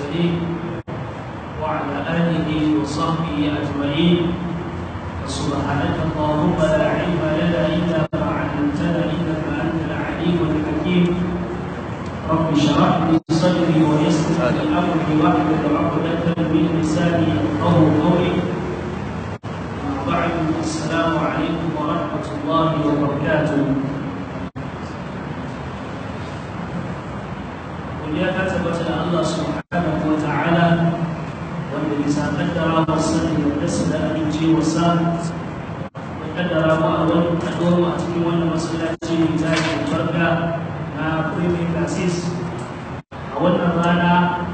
المرسلين وعلى آله وصحبه أجمعين فسبحانك اللهم لا علم لنا إلا ما علمتنا إنك أنت العليم الحكيم رب اشرح لي صدري ويسر لي أمري واحلل عقدة من لساني يفقهوا قولي أما بعد السلام عليكم ورحمة الله وبركاته ya ta tabbata da Allah subhanahu wa ta'ala wanda bisa kaddara wa sani da dasa da amince wa sa da kaddara mu a wani kaɗuwar mu a cikin wannan masallaci mai tashi barka na premier classes a wannan rana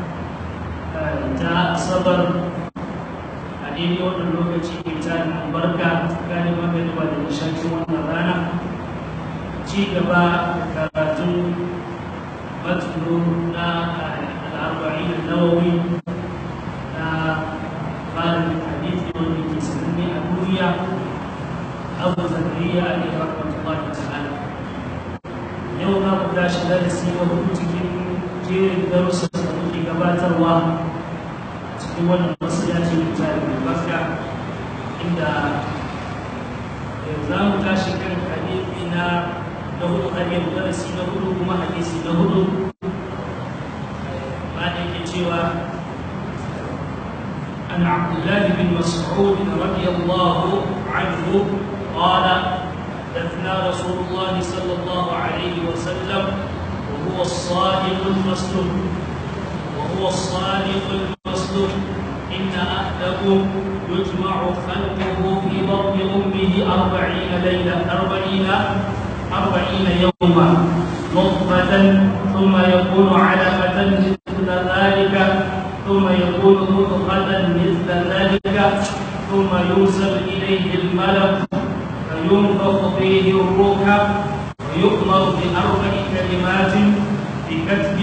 ta asabar a daidai wannan lokaci mai tashi albarka tsakanin magariba da nishakin wannan rana ci gaba da karatun متن الأربعين النووي قال في الحديث والذي سمي أبويا أبو زكريا عليه رحمة الله تعالى يوم أبو داش درسي وهو cikin jerin darussan da muke gabatarwa cikin wannan masallaci da jari mai barka inda za mu tashi kan hadisi na na hudu hadiyar darasi na hudu kuma hadisi na hudu بعد cewa عن عبد الله بن مسعود رضي الله عنه قال دفنا رسول الله صلى الله عليه وسلم وهو الصادق المصدوق وهو الصادق المصدوق إن أحدكم يجمع خلقه في بطن أمه أربعين ليلة أربعين أربعين يوما نطفة ثم يكون علقة مثل ذلك ثم يكون مضغة مثل ذلك ثم يوصل إليه الملك فينفخ فيه الروح ويؤمر بأربع كلمات بكتب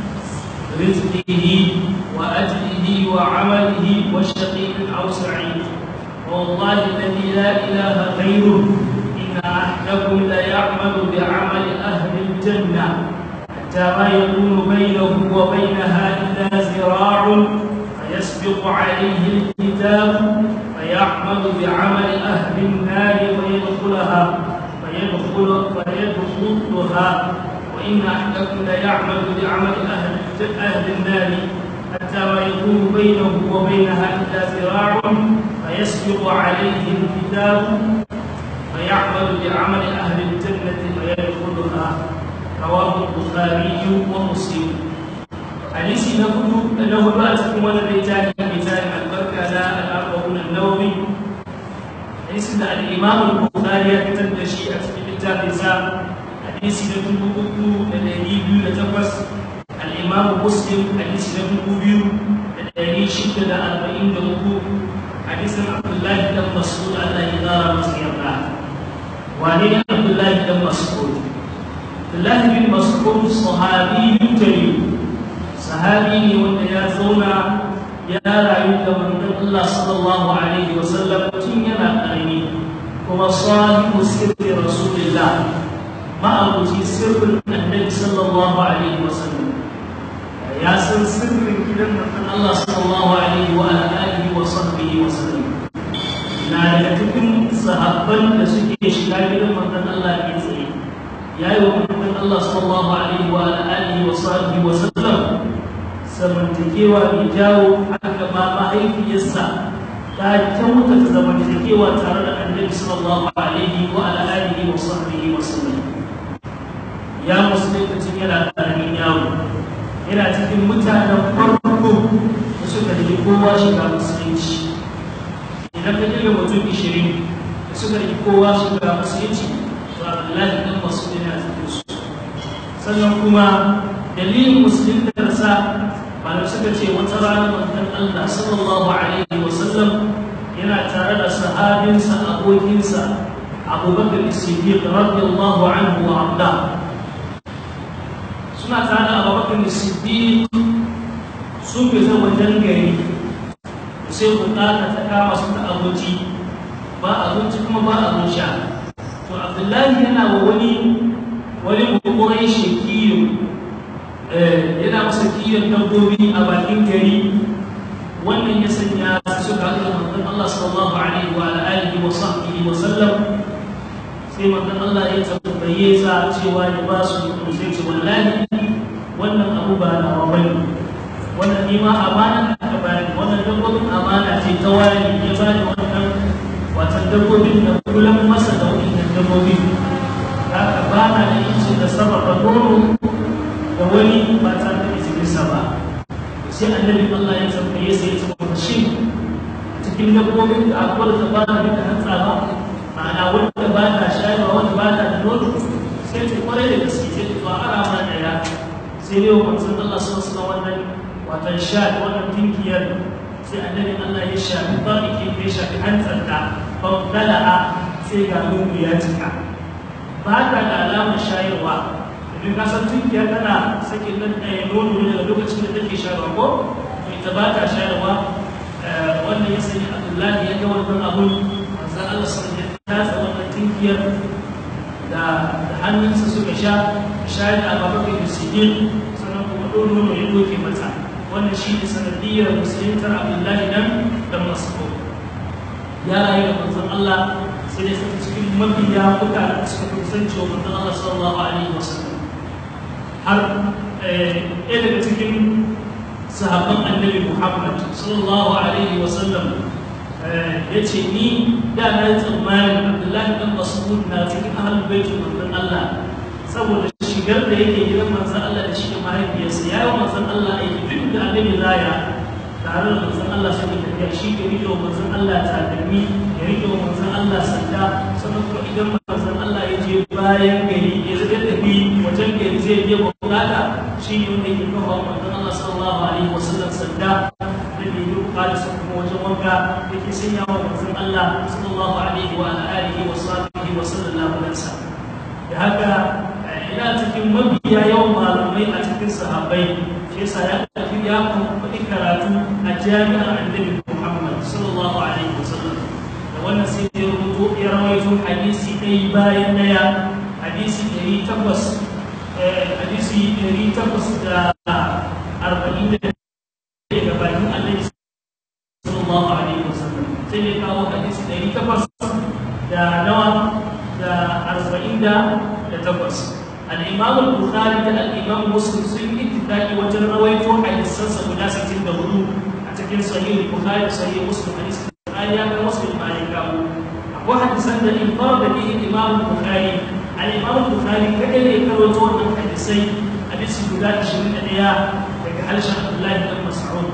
رزقه وأجله وعمله وشقي أو سعيد والله الذي لا إله غيره أحدكم ليعمل بعمل أهل الجنة حتى ما يكون بينه وبينها إلا زراع فيسبق عليه الكتاب فيعمل بعمل أهل النار فيدخلها فيدخل فيدخلها وإن أحدكم ليعمل بعمل أهل أهل النار حتى ما يكون بينه وبينها إلا زراع فيسبق عليه الكتاب فيعمل بعمل أهل الجنة فيدخلها رواه البخاري ومسلم حديث نقول أنه لا تكون ولا بيتان بيتان البركة لا الأربعون النووي حديث الإمام البخاري كتب شيئة في الكتاب حديث نقول الذي لتقص الإمام مسلم حديث نقول الذي شدد أربعين نقول حديث عبد الله بن مسعود الله يدار مسيرنا وعن عبد الله بن مسعود عبد الله بن مسعود صحابي جليل صحابي wanda ya zauna ya rayu da manzon Allah sallallahu alaihi wasallam tun yana karami kuma sahibu sirri rasulillah ma'abuci sirrin annabi sallallahu alaihi wasallam ya san sirrin gidan manzon Allah sallallahu alaihi wa alihi wa sahbihi wa sallam na daga cikin sahabban da suke shiga gidan manzon Allah ke tsaye ya yi wa manzon Allah sallallahu alaihi wa alihi wa sahbihi wa sallam zamantakewa mai jawo haka ma mahaifiyarsa ta kyauta ta zamantakewa tare da annabi sallallahu alaihi wa alihi wa sahbihi wa sallam ya musulunta cikin yana ƙaramin yawo yana cikin mutanen farko da suka yi kowa shiga musulunci idan ka kirga mutum ishirin da suka yi kowa shiga musulunci to abdullahi dan masu yana cikin su sannan kuma dalilin musuluntarsa ba da suka ce wata rana manzon Allah sallallahu alaihi wa sallam yana tare da sahabinsa abokinsa abubakar siddiq radiyallahu anhu wa abda suna tare da abubakar siddiq sun fita wajen gari sai bukata ta kama su ta abinci ba abinci kuma ba abin sha to abdullahi yana wa wani wani bukurai shekiyo yana masa kiyon dabbobi a bakin gari wannan ya sanya suka haɗu da manzon Allah sallallahu alaihi wa alihi wa sahbihi wa sallam sai manzon Allah ya tambaye sa cewa ya ba su sai ce wallahi wannan abu ba na bane wannan ni ma amana ka bani wannan dabbobin amana ce ta wani ya bani wannan watan dabbobin da kullum masa da wannan dabbobin haka ba na da incin da sarrafa nono da wani ba tare da izininsa ba sai annabi Allah ya tambaye sai ya ce shi cikin dabbobin da akwai da ba na da hantsa ba ma'ana wanda ba ta shayarwa wanda ba ta da nono sai ce kwarai da gaske sai to ara mana daya sai dai wa manzon Allah sun suna wannan watan sha wannan tinkiyar sai annabi Allah ya shafi ba ke ya shafi hantsar ta fa dala'a sai ga nono ya cika ba ta da alamar shayarwa idan ka san tunkiya tana sakin nan ɗaya nono ne daga lokacin da take shayarwa ko to ita ba ta shayarwa wannan ya sani abdullahi ya ga wannan abun manzon Allah sun ya tasa wannan tunkiyar da hannunsa suka sha shayar da ababakar da sidin sannan kuma ɗon nono ya doke mata wannan shi ne sanadiyar musuluntar abdullahi nan da masu ya rayu da manzon Allah sai dai cikin mabiya kuka da suka kusanci wa manzon Allah sallallahu alaihi wasallam har ɗaya daga cikin sahabban annabi Muhammad sallallahu alaihi wasallam ya ce ni da na yi tsammanin Abdullahi dan Mas'ud na cikin ahlul baitul manzon Allah saboda shigar da yake gidan manzon Allah da shi da mahaifiyarsa ya yi manzon Allah aiki duk da annabi zaya tare da manzon Allah suke tafiya shi ke rike wa manzon Allah takalmi ya rike wa manzon Allah sanda sannan kuma idan manzon Allah ya je bayan gari ya zai tafi wajen gari zai je bukata shi ne wanda yake kawo manzon Allah sallallahu alaihi wasallam sanda da bai yi bukata sa kuma wajen wanka yake sanya wa manzon Allah sallallahu alaihi wa alihi wa sahbihi wa sallallahu alaihi wasallam da haka ina cikin mabiya yawan malamai a cikin sahabbai shi yasa ya tafi ya kuma karatu a jami'ar annabi Muhammad sallallahu alaihi wasallam da wannan sai ya rubuto ya rawaito hadisi ɗaya bayan ɗaya hadisi ɗari takwas hadisi ɗari takwas da arba'in da daga bakin annabi sallallahu alaihi wasallam sai ya kawo hadisi ɗari takwas da nawa da arba'in da takwas الإمام البخاري ده الإمام مسلم سن اتفاقي وجر رويته حديثا سبنا ستين دهدو أتكين صحيح البخاري صحيح مسلم حديث البخاري يا مسلم ما يكاو أبو حديثا ده انفرد به الإمام البخاري الإمام البخاري كأن يكروتو أن حديثي حديث بلاد شرين أليا لكحل شيخ عبد الله بن مسعود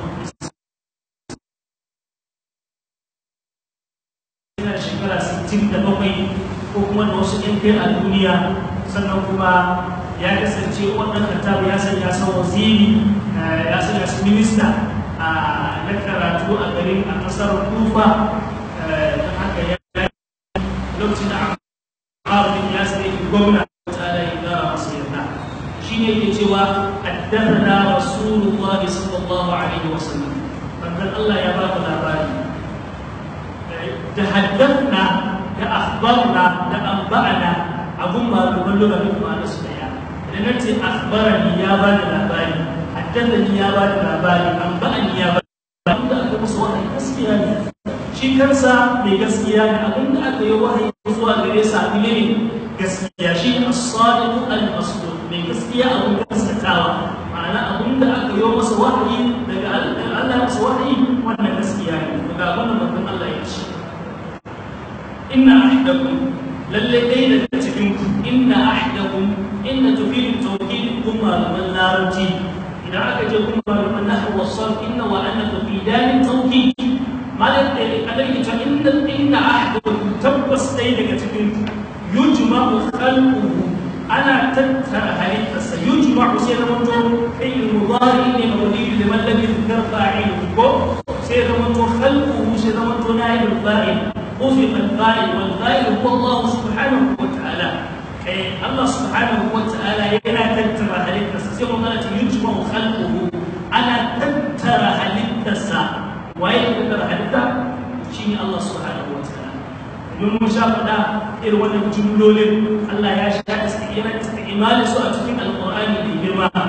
shekara 67 ko kuma da wasu ‘yan kai a duniya sannan kuma ya kasance wannan katabu ya sanya sa waziri ya sanya su minista na karatu a garin a kasar kufa don haka ya lokacin da aka ya sanya gwamna ta da ya gara masu yarda shi ne ke cewa addana rasulullah sallallahu alaihi wasallam bandan Allah ya ba mu labari da haddana da akhbarna da anba'ana abun ba da ballo ga duk ma'ana su daya idan na ce akhbarani ya ba da labari haddathani ya ba da labari anba'ani ya ba da abin da aka musu wahayi gaskiya ne shi kansa mai gaskiya ne abin da aka yi wahayi zuwa gare sa ne ne gaskiya shi as-sadiq al-masduq mai gaskiya abin gaskatawa ma'ana abin da aka yi masa wahayi daga Allah masa wahayi wannan gaskiya ne daga abin da manzon Allah ya ce inna ahdakum lalle dai daga cikin ku inna ahdakum inna tufidu tawkid kuma malaman larabci idan aka je kuma malaman nahwu wasal inna wa anna tufidan tawkid malam da alai ta inna inna ahdakum tabbas dai daga cikin ku yujma'u khalquhu ana tattara halittarsa yujma'u sai da mutum kai mudari ne mabni liman lam yuzkar fa'iluhu ko sai da mutum khalquhu sai da mutum na'ibul fa'il خلق الفاعل والفاعل هو الله سبحانه وتعالى الله سبحانه وتعالى يلا تترى هلك سيما قالت يجمع خلقه أنا تترى هلك وين تترى هلك شيء الله سبحانه وتعالى يوم مشاهدة إر ولا جملول الله يا شاء استئمان استئمال سورة القرآن الكريم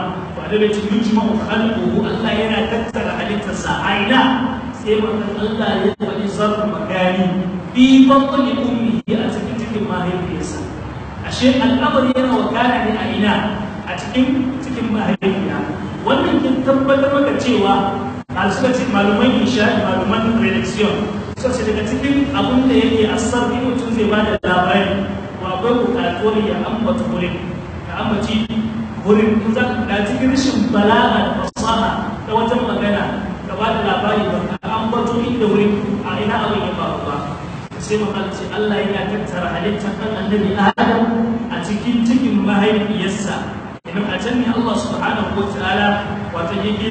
annabi ce yujma'u khalquhu Allah yana tattara halittarsa a ina sai manzon Allah ya faɗi zarfu magani fi batni ummihi a cikin cikin mahaifiyarsa ashe al'amari yana wakana ne a ina a cikin cikin mahaifiya wannan kin tabbatar maka cewa a suka ce maluman isha maluman religion suka ce daga cikin abin da yake asar in mutum zai ba da labari ko akwai bukatuwar ya ambata wurin ka ambaci wurin in za ka cikin rashin bala'a da fasaha ta wajen magana ka ba da labari ba ka ambato inda wurin a ina abin ya faru ba sai mu ce Allah yana tattara halittar ɗan annabi Adam a cikin cikin mahaifiyarsa idan a can ne Allah subhanahu wa ta'ala wato yake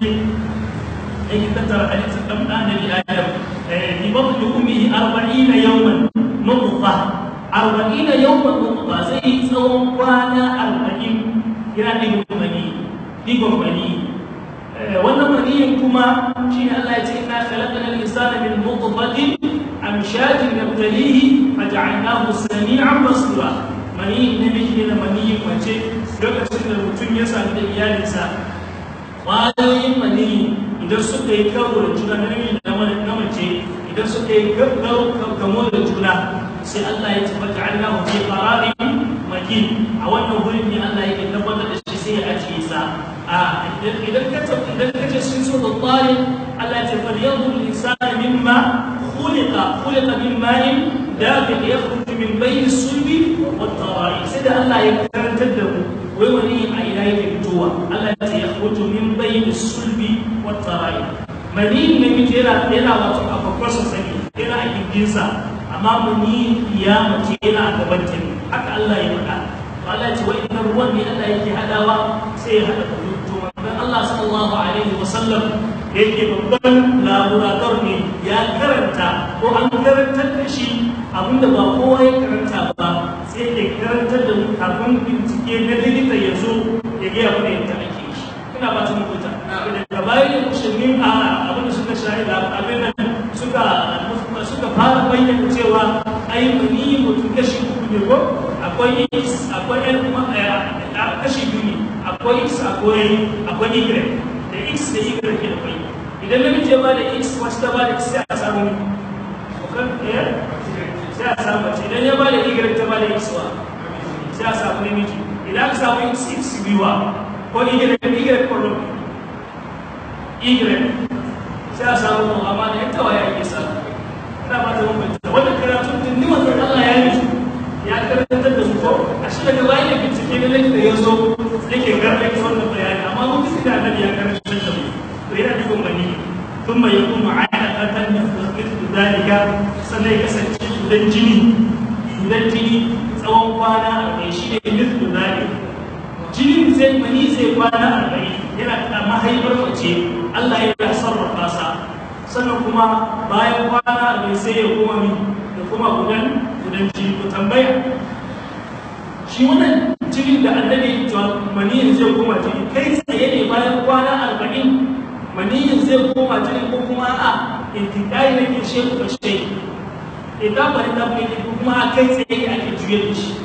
yake tattara halittar ɗan annabi Adam bi batni ummihi 40 yawman nutfa 40 yawman nutfa zai yi tsawon kwana 40 yana digon mani digon mani wannan maniyin kuma shi ne Allah ya ce inna khalaqna al-insana min nutfatin amshajin nabtalihi faj'alnahu sami'an basira maniyin namiji da maniyin mace lokacin da mutum ya sami da iyalinsa ƙwayoyin maniyi idan suka yi karo da juna na namiji da na mace idan suka yi kamo da juna sai Allah ya ce faj'alnahu fi qararin makin a wannan wurin ne Allah yake tabbatar da shi sai ya ajiye sa a idan ka idan ka ce sun so da tsari Allah ya ce fal yanzur al-insanu mimma khuliqa khuliqa min ma'in dafiq yakhruju min bayni sulbi wat tara'i sai da Allah ya karantar da mu wai wani a ina yake fitowa Allah ya ce yakhruju min bayni sulbi wat tara'i mani ne muke yana yana wato a kwakwasa sani yana a gindinsa amma mani ya mace yana a gaban ta ne haka Allah ya faɗa Allah ya ce wa inna ruwan ne Allah yake hadawa sai ya hada kudu to manzon Allah sallallahu alaihi wa sallam yake babban laborator ne ya karanta ko an karantar da shi abinda ba kowa ya karanta ba sai ya karantar da mu kafin bincike na likita ya zo ya gaya mana yadda ake shi ina ba ta mutunta daga bayan musulmin a abinda suka shahida abin nan suka suka fara bayyana cewa ai mani mutum kashi uku ne ko akwai x akwai n kuma kashi biyu ne akwai x akwai akwai y da x da y ke da kwai idan namiji ya bada x wacce ta bada x sai a samu sai a samu mace idan ya bada y ta bada x wa sai a samu namiji idan aka samu x x biyuwa ko y y kwallo y sai a samu amma da yadda waya ake samu ina ba ta bambanta wannan karatun din ni manzon Allah ya yi ya karantar da su ko a shi daga bayan da bincike na likita ya zo yake garɗa wannan bayani amma mun fi da annabi ya karantar da mu to yana dukkan mani ثم يكون علقة مثل ذلك sannan ya kasance gudan jini gudan jini tsawon kwana arba'in shi ne mithlu zalik jinin zai mani zai kwana arba'in yana da mahaifar mace Allah ya sarrafa sa sannan kuma bayan kwana mai sai ya kuma mi da kuma gudan gudan jini ku tambaya shi wannan jinin da annabi maniyin zai koma jini kai tsaye ne bayan kwana arba'in maniyin zai koma jini ko kuma a intikai na ke she ku she idan bari da mai ko kuma a kai tsaye ake juye da shi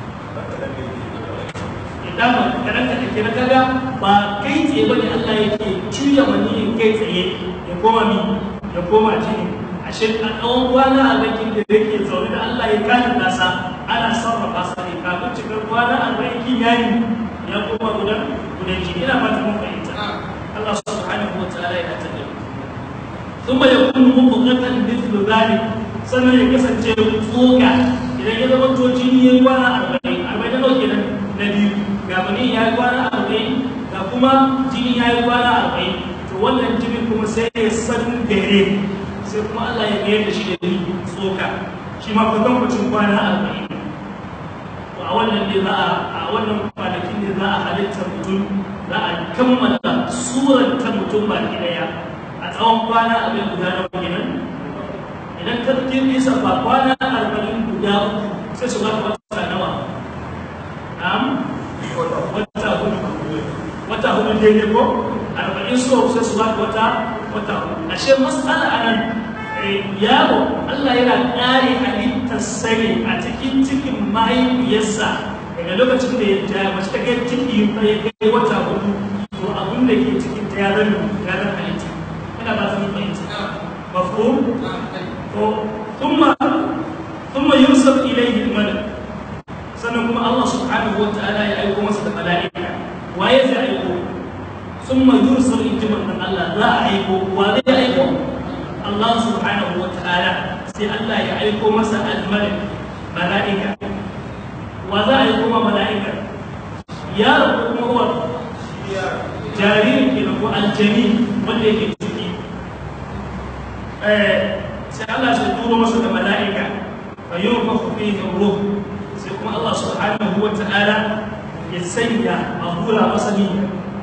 idan ba kadan ka take na kaga ba kai tsaye bane Allah yake juya maniyin kai tsaye ya koma mi ya koma jini ashe a tsawon kwana a bakin da yake zaune da Allah ya kani nasa ana sarrafa sa ne kafin cikar kwana a bakin yayi ya koma gudan gudan jini ina fata mun fahimta Allah subhanahu wa ta'ala ya tada mu thumma yakunu mubghatan mithlu dhalik sannan ya kasance tsoka idan ya zama to jini ya kwana arba'in arba'in nawa kenan na biyu ga bani ya kwana arba'in ga kuma jini ya yi kwana arba'in to wannan jinin kuma sai ya san dare sai kuma Allah ya mayar da shi da ni tsoka shi ma kwatan kwacin kwana arba'in to a wannan ne za a a wannan kwanakin ne za a halitta mutum za a kammala surar ta mutum ba daya a tsawon kwana abin guda na kenan idan ka fi nisa ba kwana arba'in guda uku sai su baka wata nawa na'am wata hudu wata hudu daidai ko arba'in so sai su baka wata wata hudu ashe mas'ala a nan yaro Allah yana ƙare halittar sani a cikin cikin mahaifiyarsa daga lokacin da ya ja mace ta kai ciki ya kai wata hudu to a abin da ke cikin ta ya zama ya zama halitta ina ba ta mun fahimta mafhum to thumma thumma yursal ilayhi al-malak sannan kuma Allah subhanahu wa ta'ala ya aiko masa da mala'ika waye zai aiko thumma yursal intiman dan Allah za a aiko wa zai aiko Allah subhanahu wa ta'ala sai Allah ya aiko masa al-malak mala'ika wa za a aiko ma mala'ika yaro kuma huwa jaririn ke ko aljani wanda yake ciki sai Allah sai turo masa da mala'ika fa yunfaku fihi ruh sai kuma Allah subhanahu wa ta'ala ya sanya a hura masa ni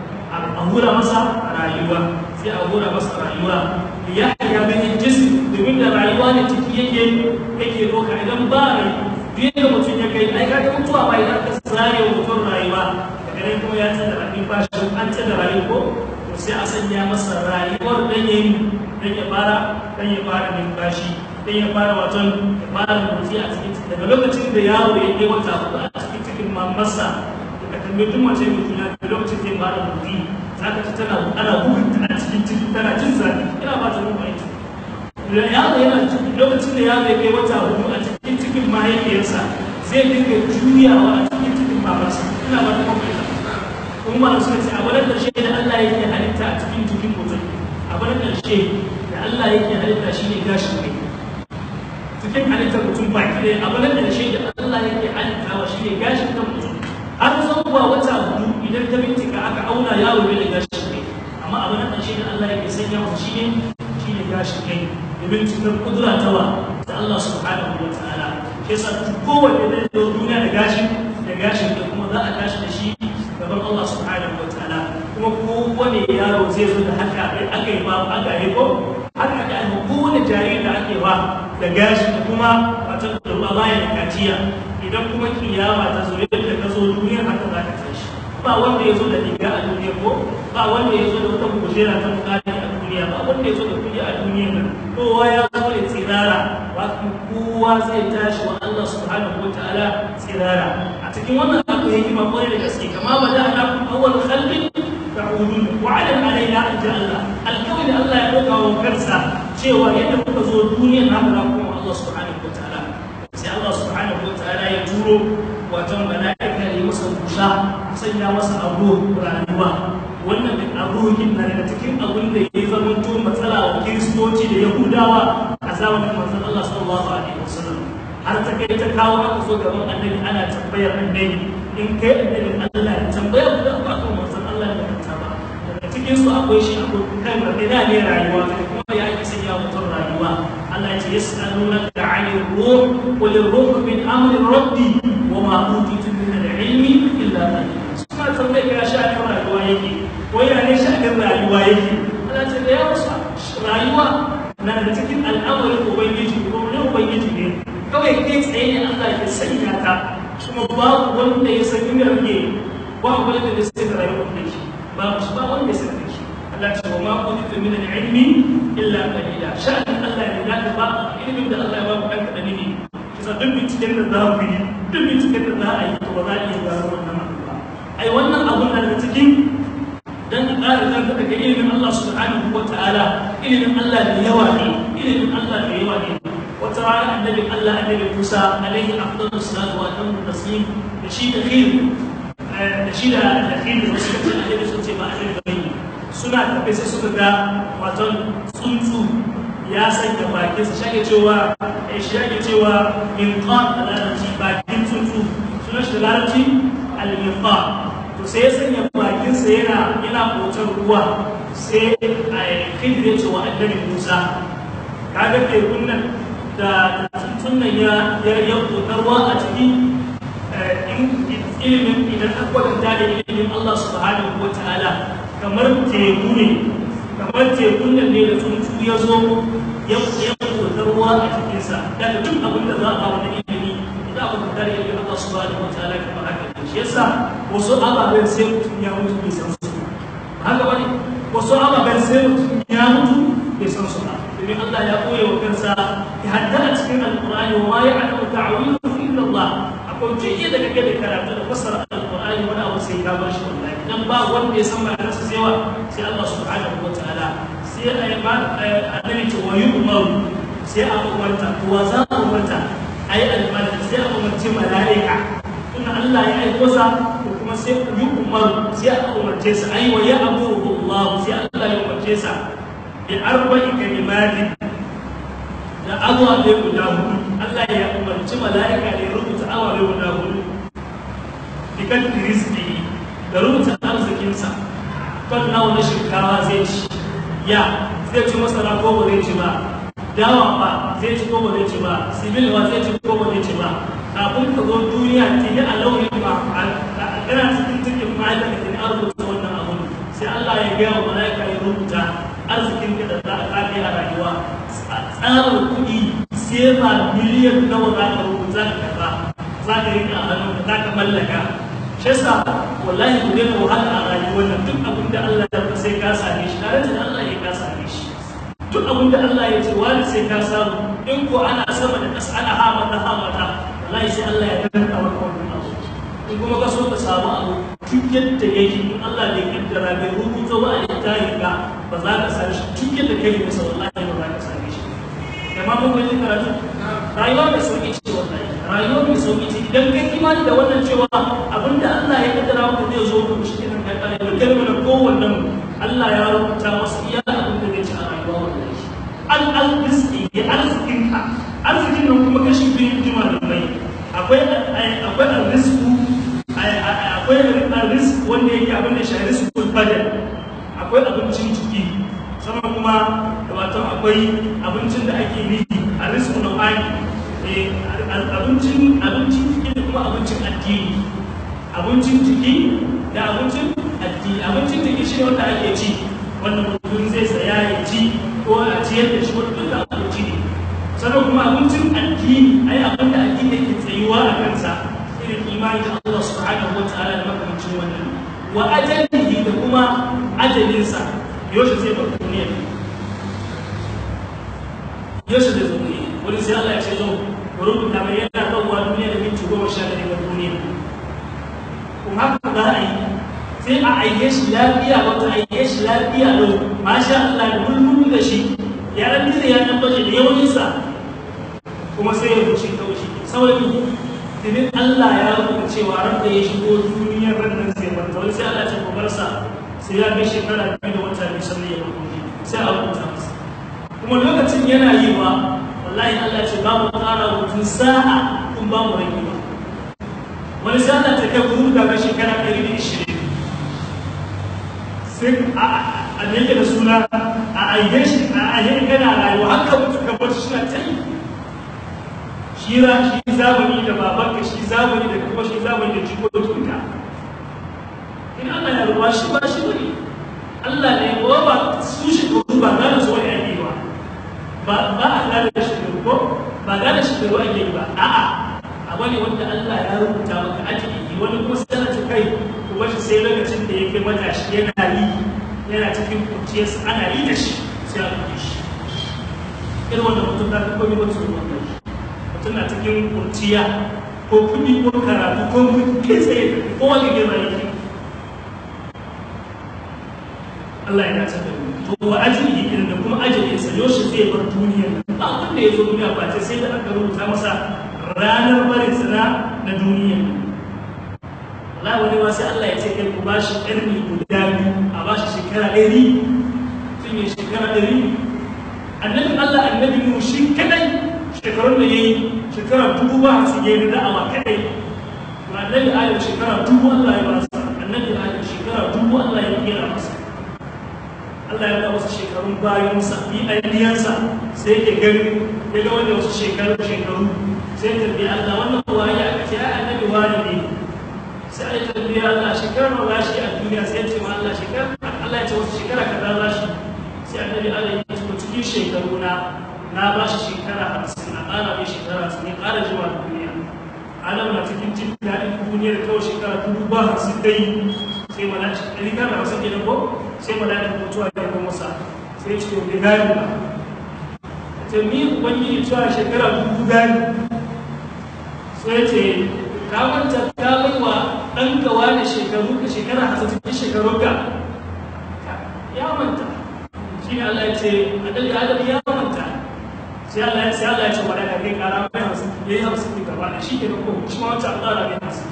a hura masa rayuwa sai a hura masa rayuwa ya ya ganin jism domin da rayuwa ne ciki yake yake doka idan ba rai duk da mutum ya kai ai kaga mutuwa ba idan ka zare wa mutum rayuwa daga nan kuma ya tsada rabin bashi an tsada rayuwa ko to sai a sanya masa rayuwar dan yayi dan ya fara dan ya fara numfashi dan ya fara waton ya fara motsi a cikin daga lokacin da yaro ya kai wata hudu a cikin cikin mamarsa da tambayi duk mace mai juna da lokacin da ya fara motsi zaka ci tana ana bugunta a cikin ciki tana jin zafi ina ba ta mun aiki da yaro yana lokacin da yaro ya kai wata hudu a cikin cikin mahaifiyarsa zai dinga juyawa a cikin cikin mamarsa ina ba ta mun aiki kuma ba suka ce abu na ƙarshe da Allah yake halitta a cikin jikin mutum abu na ƙarshe da Allah yake halitta shi ne gashin kai cikin halittar mutum baki ɗaya abu na ƙarshe da Allah yake halittawa shi ne gashin kan mutum har zuwa wata hudu idan ta bincika aka auna yaro bai da gashin kai amma abu na ƙarshe da Allah yake sanya masa shi ne shi ne gashin kai domin cikar kudura ta wa ta Allah subhanahu wa ta'ala shi yasa kowanne da zo duniya da gashin da gashin kai kuma za a tashi da shi gaban Allah subhanahu wa ta'ala kuma kowane yaro zai zo da haka aka yi ba aka yi ko haka aka yi kowane jariri da ake ba da gashi da kuma wata da bayan kaciya idan kuma kiyama ta zo yadda ka zo duniyar haka za ka tashi ba wanda ya zo da riga a duniya ko ba wanda ya zo da wata kujera ta mukami a duniya ba wanda ya zo da kuɗi a duniya nan kowa ya zo da tsirara ba kowa zai tashi wa Allah subhanahu wa ta'ala tsirara a cikin wannan abu yake ba kwarai da gaske kama ba da ana kun awwal khalqin ta'udun wa ala alaina an ja'alna alkawai da Allah ya dauka wa kansa cewa yadda kuka zo duniyar haka za kuma Allah subhanahu wa ta'ala sai Allah subhanahu wa ta'ala ya turo wato mala'ika ya masa busa sanya masa abu rayuwa wannan duk abubuwan na daga cikin abin da ya zama to matsala wa kiristoci da yahudawa a zamanin manzon Allah sallallahu alaihi wasallam har ta kai ta kawo aka so gaban annabi ana tambayar annabi in kai annabin Allah ya tambaya ku da ba kan manzon Allah da kanta ba daga cikin su akwai shi akwai kan da ina ne rayuwa kuma ya ake sanya mutum rayuwa Allah ya ce yas'alunaka 'anil ruh qul ar-ruh min amri rabbi wa ma utitu min al-ilmi illa qalila suna tambaye ka sha'anin rayuwa yake ko yana ne sha'anin rayuwa yake Allah ce da yawa rayuwa na da cikin al'amarin ubangiji ko ne ubangiji ne kawai kai tsaye ne Allah ya sanya ka kuma babu wanda ya san inda rage ba wanda ya san rayuwar da shi babu shi ba wanda ya san da shi Allah ce wa ma kuntu min al-ilmi illa qalila sha'anin Allah ne da ba ilimin da Allah ya ba ku dan kadan ne kisa duk binciken da za ku yi duk binciken da za a yi to ba za a iya gano wannan abu ba ai wannan abun na da cikin dan ka ƙara zanta daga ilimin Allah subhanahu wa ta'ala ilimin Allah da yawa ne ilimin Allah da yawa ne wata rana annabin Allah annabi Musa alaihi afdalus salatu wa tamu taslim da shi da khir da shi da da khir da suka ce annabi sun ce ba annabi bane suna tafe sai suka ga waton tsuntsu ya sanya bakin sa shage cewa eh shi yake cewa min qan da larabci bakin tsuntsu sunan shi da larabci al-minqan to sai ya sanya bakinsa yana yana kotar ruwa sai a khidir ya ce wa annabi Musa kaga tekun nan da tuntun nan ya ya kotar ruwa a ciki ilimin idan aka kwatanta da ilimin Allah subhanahu wa ta'ala kamar teku ne kamar tekun nan ne da tuntu ya zo ya kotar ruwa a cikinsa daga duk abin da za a ba wani ilimi idan aka kwatanta da ilimin Allah subhanahu wa ta'ala kamar haka shi yasa wasu ababen sai mutum ya mutu bai san su haka bane wasu ababen sai mutum ya mutu bai san su ba domin Allah ya koya wa kansa ya hadda a cikin alqur'ani wa ma ya'lamu ta'wilahu illa Allah akwai jiya da kake da karatu da fassara alqur'ani wani abu sai ka bar shi wallahi dan ba wanda ya san ma'anarsa sai wa sai Allah subhanahu wa ta'ala sai a yi ba annabi ce wa yu'maru sai a umarta to wa za a umarta ayi almalaka sai a umarci mala'ika tunda Allah ya aiko sa ko kuma sai yi umaru sai a umarce sa ayi wa ya amuru Allah sai Allah ya umarce sa bi arba'i kalimatin da awabe guda hudu Allah ya umarci mala'ika da ya rubuta awabe guda hudu bikan rizki da rubuta arzikinsa kan nawa na shinkawa zai ci ya zai ci masara ko ba zai ci ba dawa ba zai ci ko ba zai ci ba sibil ba zai ci ko ba zai ci ba kafin ka zo duniya tuni a lauyin ba a kana cikin cikin ma'aikata da an rubuta wannan abun sai Allah ya gaya wa mala'ika ya rubuta arzikin ka da za a kafe a rayuwa tsarin kuɗi sai ba miliyan nawa za ka rubuta ka kaza za ka rika a hannu za ka mallaka shi yasa wallahi ku daina wahala a rayuwar nan duk abin da Allah ya sai ka same shi tare da Allah ya ka same shi duk abin da Allah ya ce wani sai ka samu in ko ana sama da ƙasa ana hamata hamata wallahi sai Allah ya danta maka wannan abu in kuma ka so ka samu abu duk yadda yake in Allah bai kaddara bai rubuta ba a littafin ka ba za ka same shi duk yadda kai masa wallahi ba za ka same shi amma mun ga karatu rayuwa mai sauki ce wallahi rayuwa mai sauki ce idan kai imani da wannan cewa abinda Allah ya kaddara maka zai zo ka shi kenan kai kare da kai mana kowannen Allah ya rubuta masa iya abin da zai ci a rayuwa wallahi al al rizqi ya arzikin ka arzikin nan kuma kashi biyu jima da mai akwai akwai arrizqu akwai arrizq wanda yake abin da shi rizqul badal akwai abincin jiki sannan kuma wato akwai abincin da ake nufi a rizqu nau'ani abincin abincin jiki da kuma abincin addini abincin jiki da abincin addini abincin jiki shi wanda ake ci wanda mutum zai saya ya ci ko a ciyar da shi wanda duka abinci ne sannan kuma abincin addini ai abin da addini yake tsayuwa a kansa irin imani da Allah subhanahu wa ta'ala da makamancin wannan wa ajalihi da kuma ajalinsa yaushe zai bar duniya yaushe zai zo duniya wani sai Allah ya ce zo ku rubuta mai yana ɗauwa duniya da minti goma sha ɗari ga duniya kuma haka za a yi sai a aike shi lafiya wata aike shi lafiya lau masha Allah da mulmulu da shi ya ran da ya dan baje da yawaninsa kuma sai ya wuce ta wuce saboda Tinin Allah ya rubuta cewa ran da ya shigo duniyar ran nan sai bar wani sai Allah ya ce ku bar sa sai ya kai shekara biyu da wata biyu sannan ya bar duniya sai a rubuta masa kuma lokacin yana yi wa wallahi Allah ce ba mu ƙara mutum sa'a kun ba mu rage ba wani sa'a ta kai guru daga shekara ɗari da ishirin sai a nake da suna a ayyar shi a ayyar gana rayuwa haka mutu ka bar shi na ta yi shi ra shi zamani da babanka shi zamani da kuma shi zamani da jikokinka in Allah ya ruwa shi ba shi bane Allah ne ba ba su shi ko ba gane su wani ake ba ba ba a gane shi da ko ba gane shi da ake ba a'a a wani wanda Allah ya rubuta maka ajiki wani kuma sai ta kai kuma shi sai lokacin da yake matashi yana yi yana cikin kuciyarsa ana yi da shi sai a kuɗe shi irin wanda mutum ta kuma yi wata ruwan mutum na cikin kurciya ko kuɗi ko karatu ko mutum kai tsaye ko wani girma yake Allah ya dace da mu to wa ajali irin da kuma ajalin sa yoshi zai bar duniya ba abin da ya zo duniya ba ce sai da aka rubuta masa ranar barin sana na duniya Allah wani ma sai Allah ya ce kai ku bashi ƙarni guda biyu a bashi shekara ɗari sun yi shekara ɗari annabin Allah annabi mu shi kadai shekarun da ya yi shekara dubu ba su yi da'awa kadai annabi Adam shekara dubu Allah ya ba sa annabi Adam shekara dubu Allah ya kera masa Allah ya ga wasu shekarun bayansa bi ayyansa sai ke gani ya ga wanda wasu shekaru shekaru sai ta bi Allah wannan waye aka ce ai annabi wani ne sai ai ta bi Allah shekarar ma bashi a duniya sai ce ma Allah shekara Allah ya ce wasu shekara kaza bashi sai annabi Allah ya ce cikin shekaru na na bashi shekara 50 na ƙara mai shekara 50 ya ƙara jima duniya Adam na cikin jin daɗin duniyar kawai shekara dubu ba hamsin dai sai malaki ɗari kana wasu gidan ko sai malaki mutuwa ya ga masa sai ce to bai gani ba ta mi ubangiji cewa shekara dubu gani sai ce ka manta ka bai wa dan ka wani shekaru ka shekara hasatin shekaru ka ya manta shi ne Allah ya ce annabi Adam ya manta sai Allah ya sai Allah ya ce wala kai kara mai hamsin yayi hamsin ki gaba da shi ke ko shi ma wata Allah ne hamsin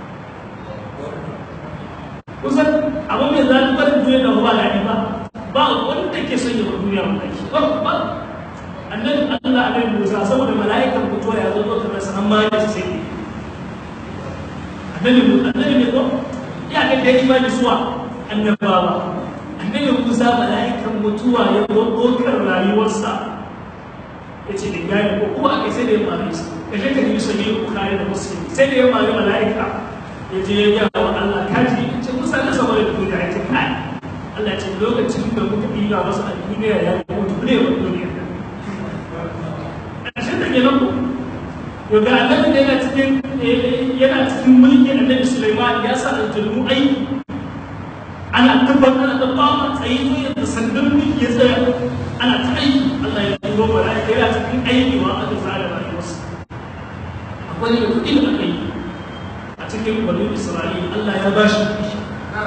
kusan abin mai zaɓi barin duniya da ba daɗi ba ba wanda ke son ya bar duniya wallahi ba ba annabi Allah annabi Musa saboda mala'ikan mutuwa ya zo zo kamar sanan ma ya ce annabi annabi ne ko ya ga da imani zuwa annabawa annabi Musa mala'ikan mutuwa ya zo dokar rayuwarsa ya ce da gani ko kuma aka sai da ya mare su ka je ka yi sahih bukhari da muslim sai da ya mare mala'ika ya je ya ga wa Allah kaji ya ce Musa na saboda duniya ya ce kai Allah ya ce lokacin da muka ɗiga masa a duniya ya mutu ne wa duniya ƙarshen da ke nan ko yau ga annabi da yana cikin yana cikin mulki annabi Sulaiman ya sa aljannu aiki ana tabbatar ana tabbatar tsayi ne da sandan mulki ya tsaya ana ta aiki Allah ya turo mala'ika yana cikin aiki wa aka tsara rayuwarsa akwai da kuɗi da aka yi a cikin banu Isra'ila Allah ya ba shi kuɗi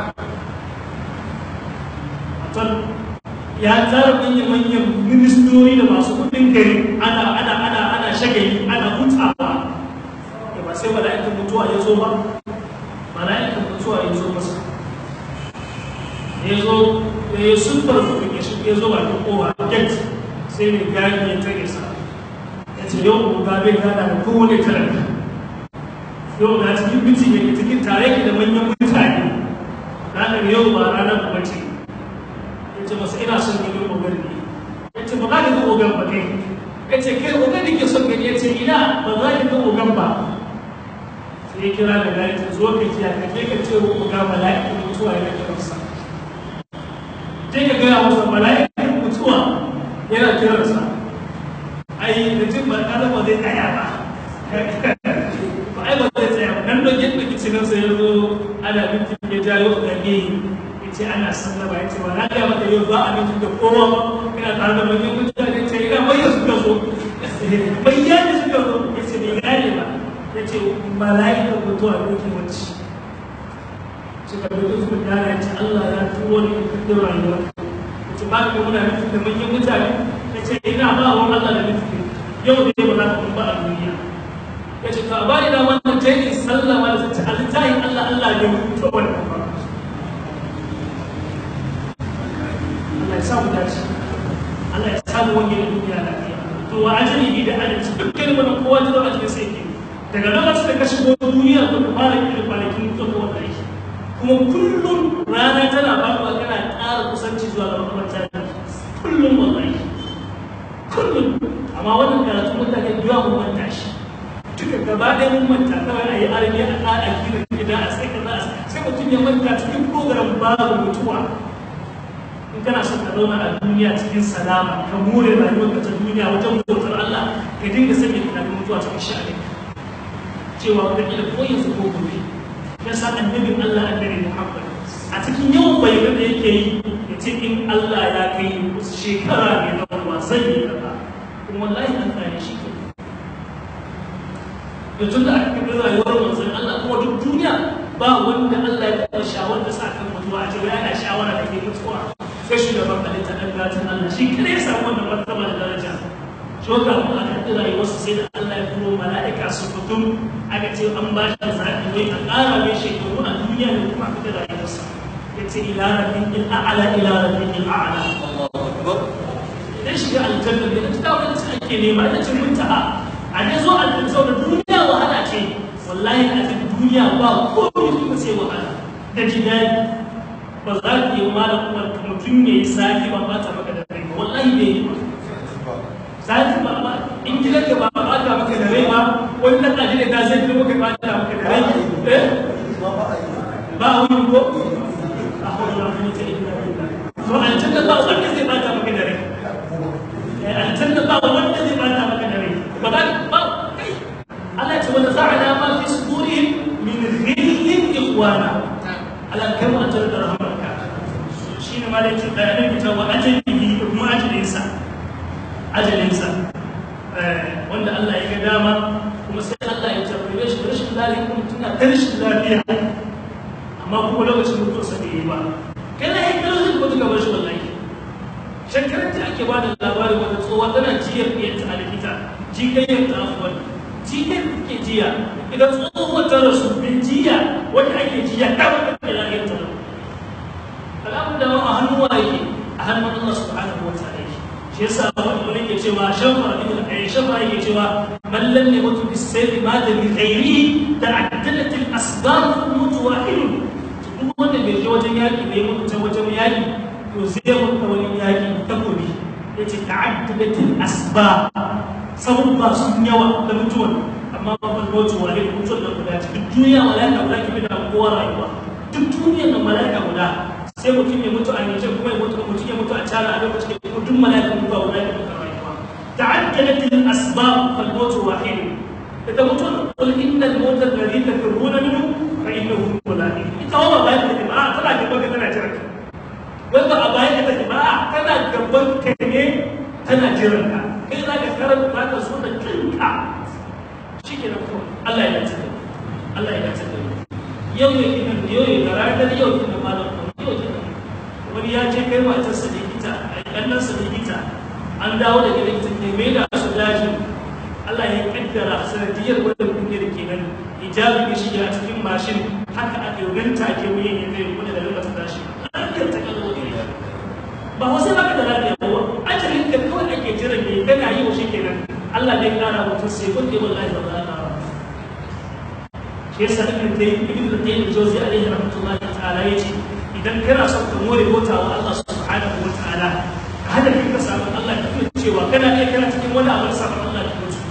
ya tsara manyan manyan ministori da masu kuɗin gari ana ana ana ana shagali ana hutawa da ba sai mala'ikan mutuwa ya zo ba mala'ikan mutuwa ya zo masa ya zo ya yi sunfar mutum ya shi ya zo ba ta kowa get sai ne gani ya tare sa ya ce yau ko ga bai gana da kowane talaka yau na cikin mutum ya cikin tare ki da manyan mutane ranar yau ba ranar kuma ce ya ce masu ina son gani ogar ne ya ce ba za ka ga ogar ba kai ya ce kai ogar da ke son gani ya ce ina ba za ka ga ogar ba sai ya kira da gani ta zo ka ji ka je ka ce wa ogar mala'ikan mutuwa ya kira sa je ka gaya masa mala'ikan mutuwa yana kira sa ai da jin ba ka ba zai tsaya ba ba ai ba zai tsaya ba nan don yadda kicinin sa ya zo ana mintin ya jayo gage ce ana sallama ya ce ba na ga maka yau za a mutu da kowa ina tare da manyan mutane ce ina bayyana suka zo bayyana suka zo ya ce bai gane ba ya ce mala'ikar mutuwa ne ke wacce suka bai su gane ya ce Allah ya turo ni ka kaɗin rayuwa ya ce ba ka muna mutu da manyan mutane ya ce ina ba wa Allah da mutu yau ne ba za ka ba a duniya ya ce to a bani da wannan jami'in sallama da ta alitayin Allah Allah ne mutu wannan ba Allah ya samu dace Allah ya samu wani da duniya lafiya to wa ajali da adalci dukkan wani kowa da zuwa ajali sai ke daga lokacin da ka shigo duniya ko ka fara kiran kwanakin mutuwa wanda yake kuma kullum rana tana faruwa kana ƙara kusanci zuwa ga makamanta kullum wallahi kullum amma wannan karatu mutane da yawa mun manta shi duka gaba ɗaya mun manta kawai a yi arabi a ƙara gina gida a sai kaza sai mutum ya manta cikin program babu mutuwa in kana son ka zauna a duniya cikin salama ka more rayuwarka ta duniya wajen bautar Allah ka dinga sanya tunanin mutuwa cikin sha'ani cewa wata kila ko yanzu ko gobe ya sa annabin Allah annabi Muhammad a cikin yawan bayanan da yake yi ya ce in Allah ya kai wasu shekara ne na ruwa zai yi kaza kuma wallahi an tsare shi ke yanzu da aka kai rayuwar manzon Allah kuma duk duniya ba wanda Allah ya taɓa shawar da sa kan mutuwa a ce wai ana shawara da ke mutuwa sai shugaban halitta ɗan gatan Allah shi kada ya samu wannan martaba da daraja shi wanda mu aka ɗi rayuwarsa sai da Allah ya turo mala'ika su fitum aka ce an ba shi zaɓi wai a ƙara mai shekaru a duniya da kuma aka ɗi rayuwarsa ya ce ila rabbin il a'ala ila rabbin il a'ala idan shiga aljanna ne da ta wani ake nema ita ce muntaha a ne zo aljanna saboda duniya wahala ce wallahi a cikin duniya ba komai kuma sai wahala da jidali ba za ki yi ma da kuma mutum ya yi sati ba ba ta maka da rai ba wallahi bai yi ba sati ba ba in gidan ka ba ba ta maka da rai ba wani dan aji da ka zai kuma ka ba ta maka da rai eh ba wani ko a hawla wa quwwata illa billah to aljanna ba wanda zai ba ta maka da rai eh aljanna ba wanda zai ba ta maka da rai ba za ba kai Allah ya ce wanda za'ala ma fi sudurihim min ghillin ikhwana ala kai mu ajar da rahmarka shine ma da yake bayanin ta wa ajalihi da kuma ajalinsa ajalinsa wanda Allah ya ga dama kuma sai Allah ya jarrabe shi rashin lafiya kuma tuna ta rashin lafiya amma kuma lokacin mutuwarsa bai yi ba kana yin kalmar zai mutu gaban shi wallahi shekarar da ake bada labarin wata tsohuwa tana jiyar ɗiyarta a likita jikayyar ta afuwar jikayyar da ke jiya idan tsohuwar ta rasu bin jiya wanda ake jiya ta wata da lafiyar ta alamun da a hannun wa yake a hannun Allah subhanahu wa ta'ala yake shi yasa wani wani ke cewa shafa ibn ayi shafa yake cewa man lam yamutu bis sayri ma da bi ghairi ta'addadat al asbab mutu wahid duk wanda bai je wajen yaki bai mutu ta wajen yaki to zai mutu wani yaki takobi yace ta'addadat al asbab sababba sun yawa da mutuwan amma babban mutu wahid mutuwan da guda duk duniya malaka guda ke da kowa rayuwa duk duniyar da malaka guda sai mutum ya mutu a Nijar kuma ya mutu mutum ya mutu a China a lokacin da duk mala'ikan mutuwa guda ne muka rayuwa ta'addadat al-asbab fal mawt wahid ita mutum qul inna al-mawt alladhi tafirruna minhu fa innahu mulaqi ita wa ba ta ba a tana gaban ka tana jira ka wai ba a bayan ka take ba a tana gaban ka ne tana jiran ka kai za ka karanta za ka so da kanka shikenan kawai Allah ya dace Allah ya dace yau ne kinan yau ne da ranar yau kinan malam wani ya je kai matarsa likita a ƙannansa likita an dawo daga likita ne mai da su daji Allah ya kaddara sanadiyar wanda kuke da ke nan hijabi ya shiga a cikin mashin haka a dogon take wuyan ya kai kuma da lalata tashi lafiyar ta kallo ne ba wasu baka da lafiya ba ajalin ka kawai ake jiran ne kana yi wa shi kenan Allah ne kara mutum sai kun ɗaya wallahi ba za ka shi yasa ibn tayyib ibn tayyib jawzi alaihi rahmatullahi ta'ala yace idan kana son ka more bauta wa Allah subhanahu wa ta'ala ka hada kai ka samu Allah ka fi cewa kana iya kana cikin wani abu sabon Allah da mutu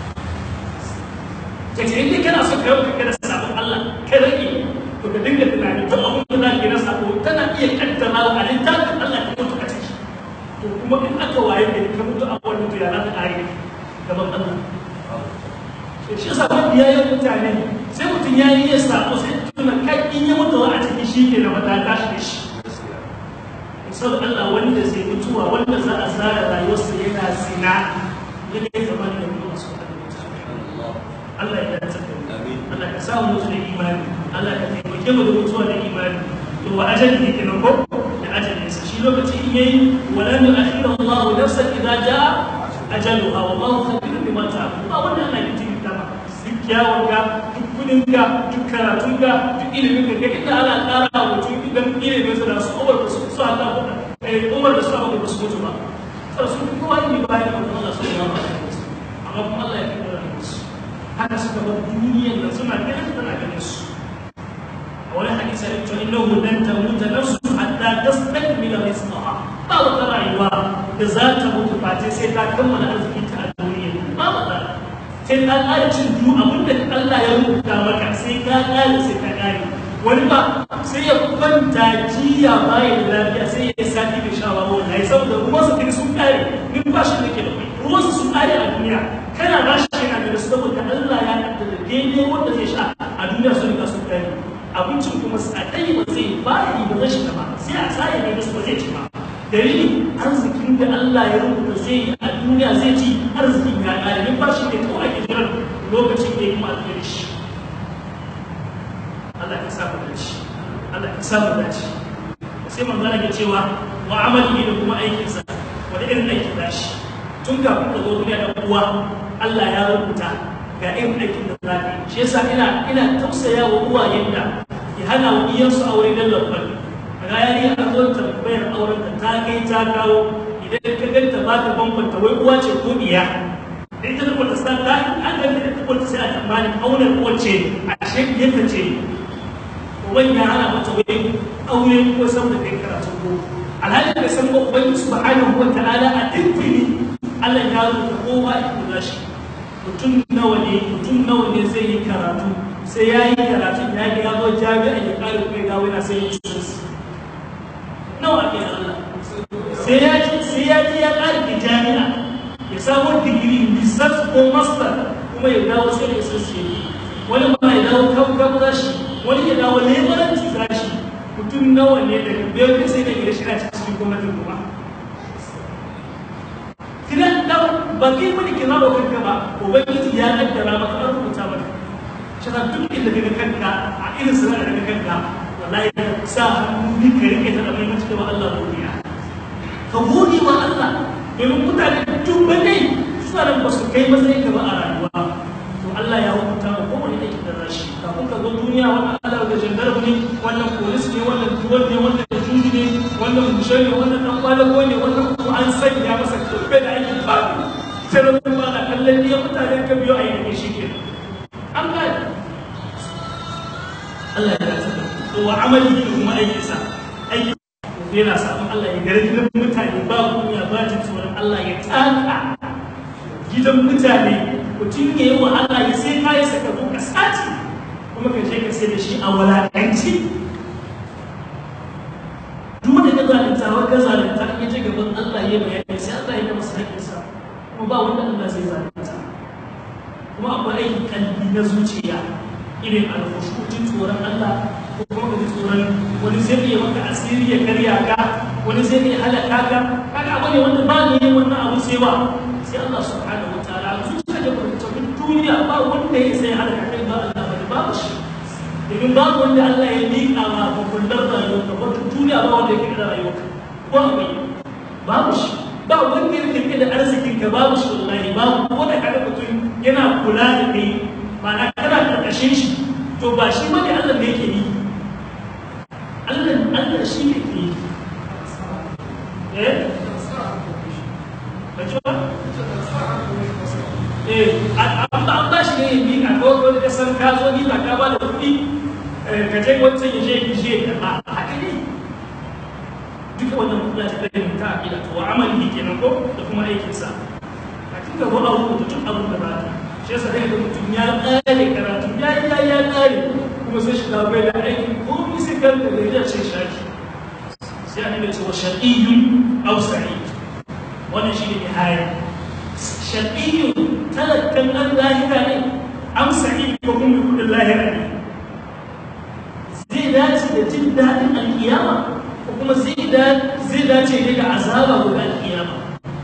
kace in kana son ka yau kana sabon Allah ka rage to ka dinga tunani to abun da zaka na sabo tana iya kaddara wa littafin Allah ka mutu ka ciki to kuma in aka waye da ka mutu a wannan to ya za ka kare gaban Allah shi yasa wanda ya yi mutane sai mutum ya yi ya sako sai tuna kai in ya mutu a cikin shi ke da wata tashi da shi sau Allah wanda zai mutuwa wanda za a zara rayuwarsa yana zina ya kai zama da mutuwa su Allah ya dace da Allah ka samu mutu da imani Allah ka taimake mu da mutuwa da imani to wa ajali ne kenan ko da ajali sa shi lokaci in yayi wala nu akhira Allah nafsan idza jaa ajaluha wallahu khabirun bima ta'malun ba wannan Allah ya tinta ba duk kyawunka duk kudinka duk karatunka duk ilimin ka inda ana ƙara mutum idan ilimin su da su umar da su su haka umar da su abu da su mutu ba sai su fi kowa ne bayan mutum Allah su yawa amma kuma Allah ya fi da su haka suka bar duniyar da suna ganin tana ganin su a wani hadisi ya ce innahu lan tamuta nafsu hatta tastakmila rizqaha ba wata rayuwa da za ta mutu face sai ta kammala arzikinta a duniya ba wata sai ka ƙara cin du abin da Allah ya rubuta maka sai ka ƙare sai ka ƙare wani ba sai ya kwanta jiya bayan lafiya sai ya sati da shawa wanda ya saboda ruwansa kai sun ƙare numfashin da ke da kai ruwansa sun ƙare a duniya kana ba shi yana da su saboda Allah ya kaddara daidai wanda zai sha a duniya sun riga sun ƙare abincin kuma a ɗaya ba zai ba yi ba zai shiga ba sai a sa ya ne ba zai ci ba dalilin arzikin da Allah ya rubuta zai yi a duniya zai ci arzikin ya ƙare min ba shi ne kawai ake jiran lokacin da ya kuma alfiyar shi Allah ka sa mu dace Allah ka sa mu dace sai manzo Allah ya cewa wa amali da kuma aikinsa wani irin aiki da shi tun kafin ka zo duniya da uwa Allah ya rubuta ga irin aikin da za ka yi shi yasa ina ina tausaya wa uwayen da ya hana wa iyansu aure dan lafiyar ga yari a zo tambayar auren da ta kai ta kawo idan ka ganta ba ta bambanta wai uwa ce ko iya da ita da kwata sa ta an ganta da kwata sai a tsammanin auren wacce a shekiyarta ce wani ya hana mata wai aure ko san da kai karatu ko alhalin da san ba ubangi subhanahu wa ta'ala a dindini Allah ya rubuta kowa ya kula shi mutum nawa ne mutum nawa ne zai yi karatu sai ya yi karatu ya ga ya zo jami'a ya kare kuma ya dawo yana sai ya ci nawa ke Allah sai ya ji sai ya ji ya ƙarfi jami'a ya samu digiri research ko master kuma ya dawo sai ya sassi wani ma ya dawo kan kan zashi wani ya dawo lebaranci zashi mutum nawa ne daga biyar sai da gida shi na cikin gwamnatin kuma kina da ba kai mani kina ba kanka ba ubangiji ya kaddara maka an rubuta maka shi duk inda daga kanka a irin sanar daga kanka wallahi sa hannu ni ka rike ta abin mutu wa Allah godiya ka gode wa Allah domin mutane dubbanai suna nan ba su kai matsayin gaba a rayuwa to Allah ya hukunta wa kowane aiki da rashi kafin ka zo duniya wannan Allah da jandarmu ne wannan polis ne wannan tuwon ne wannan juji ne wannan mushe ne wannan dan kwalago ne wannan kuma an sanya masa kurbe da aikin babu sai da kuma na kallon ne mutane ka biyo a yi shi ke an gane Allah ya rasa to wa amali da kuma aikinsa aiki yana sabon Allah ya gargin mutane ba kunya ba jin tsoron Allah ya tsaka gidan mutane mutum ya yi wa Allah ya sai kayi saka zo ka sace kuma ka je ka sai da shi a walakanci duk da ka zalunta wa ka zalunta ya je gaban Allah ya bayani sai Allah ya masa haƙƙinsa kuma ba wanda Allah zai zalunta kuma akwai aikin kalbi na zuciya irin alfushutin tsoron Allah ko kuma ka ji tsoron wani zai iya maka asiri ya karya ka wani zai iya halaka ka kaga abu ne wanda ba ne wannan abu sai ba sai Allah subhanahu wa ta'ala zuciya da mutum duniya ba wanda ya sai halaka kai ba Allah ba babu shi domin babu wanda Allah ya miƙa ma hukunar rayuwarka wata duniya ba wanda ya kai da rayuwarka ko akwai babu shi ba wanda ya kai da arzikin ka babu shi wallahi babu wanda kaga mutum yana kula da kai ma'ana kana karkashin shi to ba shi bane Allah ne yake yi Allah Allah shi ne ke yi eh Bace ba? Eh, an ba shi ne yi a kawai wani kasan ka zo ni ba ka ba da kuɗi ka je wancan ya je ya je ya ba haka ne. Duka wannan kula ta kai ta aƙida to amali kenan ko da kuma aikinsa. A cikin gaba a rubuta duk abin da ba ta. shi yasa sai da mutum ya ƙare karatu ya ya ya ƙare kuma sai shi bai da aiki ko mi sai kan da ya ce shaki sai an yi cewa shaqiyyun aw sa'id wannan shi ne nihaya shaqiyyun talakkan an lahira ne am sa'id ko kuma kudin lahira ne zai dace da jin daɗin alkiyama ko kuma zai dace ne da azaba gobe alkiyama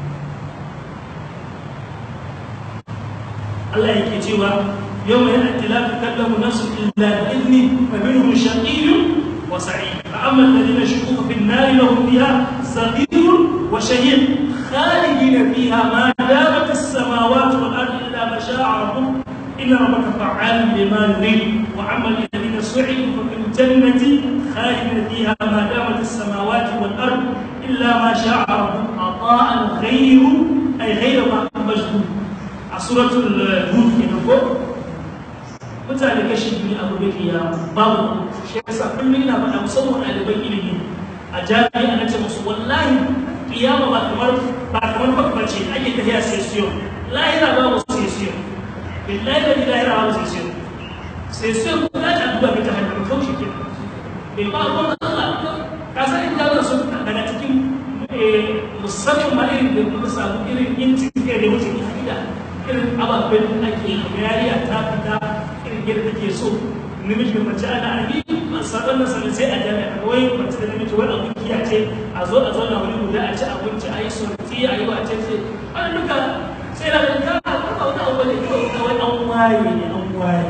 Allah yake cewa yau mai yana tilafi kallamu nasu illa da izni fa minhum shaqiyyun wa sa'id fa amma alladhina shuqu fi an-nar lahum fiha zafirun wa shahid khalidin fiha ma damat as-samawati wal ardu illa ma sha'a rabbuk inna rabbaka fa'alun lima yurid wa amma alladhina su'idu fa fil jannati khalidin fiha ma damat as-samawati wal ardu illa ma sha'a rabbuk ata'an ghayru ay ghayra ma majhul a suratul hud ke ko mutane kashi biyu a gobe kiyama babu shi yasa kullum ina faɗa musamman ɗaliban ilimi a jami'a na ce musu wallahi kiyama ba kamar ba kamar babba ce ake tafiya sesiyon lahira babu sesiyon billahi da lahira babu sesiyon sesiyon ko za ta duba mai ta hanyar kaushe ke bai ba ko Allah ka san inda za su daga cikin musamman ma irin da kuma samu irin inci da wuce ita irin ababen da ake yariya ta fita irin yadda take so namiji da mace ana abi sabon nan sanin sai a jami'a wai mace da namiji wani abu kiya ce a zo a zauna wani guda a ci abinci a yi sorti a yi wace ce wani duka sai na da ka ba wani abu ne kawai an waye ne an waye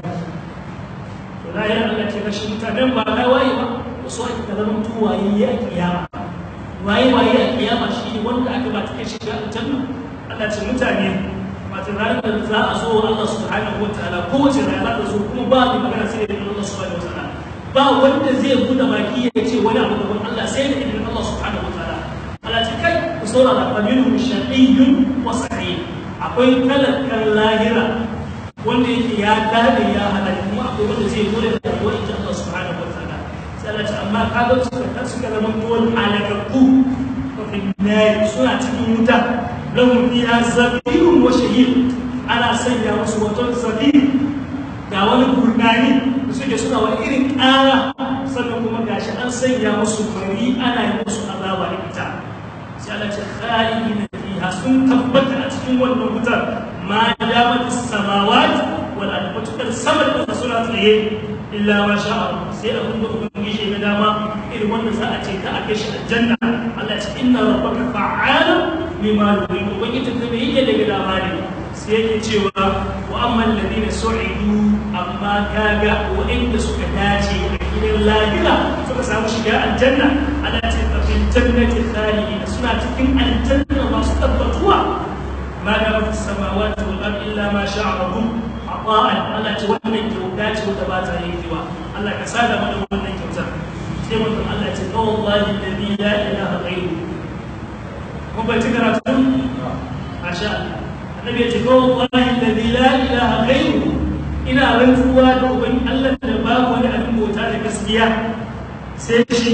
to na yi Allah ce rashin mutanen ba na waye ba wasu ake ka zama tuwaye a kiyama waye waye a kiyama shi ne wanda aka ba ta kai shiga aljanna Allah ce mutane wato ranar da za a zo Allah subhanahu wataala kowace rana da zo kuma ba ni magana sai da Allah subhanahu wataala ba wanda zai buɗe baki ya ce wani abu gaban Allah sai da idan Allah subhanahu wataala Allah ce kai ku saurara fa minhum shaqiyyun wa sa'id akwai talakan lahira wanda yake ya dade ya hada kuma akwai wanda zai zo da rayuwar ita Allah subhanahu wataala sai Allah ce amma kaga suka suka zama tuwon halakakku wa fi suna cikin wuta lahum fiha zabirun wa shahid ana sanya musu wato zabir ga wani gurnani da suke suna wani irin ƙara sannan kuma gashi an sanya musu fari ana yi musu azaba da ita sai Allah ce khalidina fiha sun tabbata a cikin wannan wutar ma damat as-samawat wal ard mutakar sama da suna tsaye illa ma sha Allah sai abin da ubangiji ya dama irin wanda za a ce ka a kai shi aljanna Allah ya ce inna rabbaka fa'alun lima yurid ubangiji ta bai yake daga labari sai yake cewa wa amma alladhina su'idu amma kaga wa'inda suka dace a gidan lahira suka samu shiga aljanna ana ce fa fil jannati khalidina suna cikin aljanna masu tabbatuwa ma da rafi samawati wal ardi illa ma sha'a rabbuk ata'an Allah ce wannan kyauta ce wanda ba ta yankewa Allah ka sada mana wannan kyautar sai mutum Allah ce wallahi alladhi la ilaha ghayruhu mun bai ci karatu masha Allah annabi ya ce wallahi alladhi la ilaha ghayruhu ina rantsuwa da uban Allah da babu wani abin bauta da gaskiya sai shi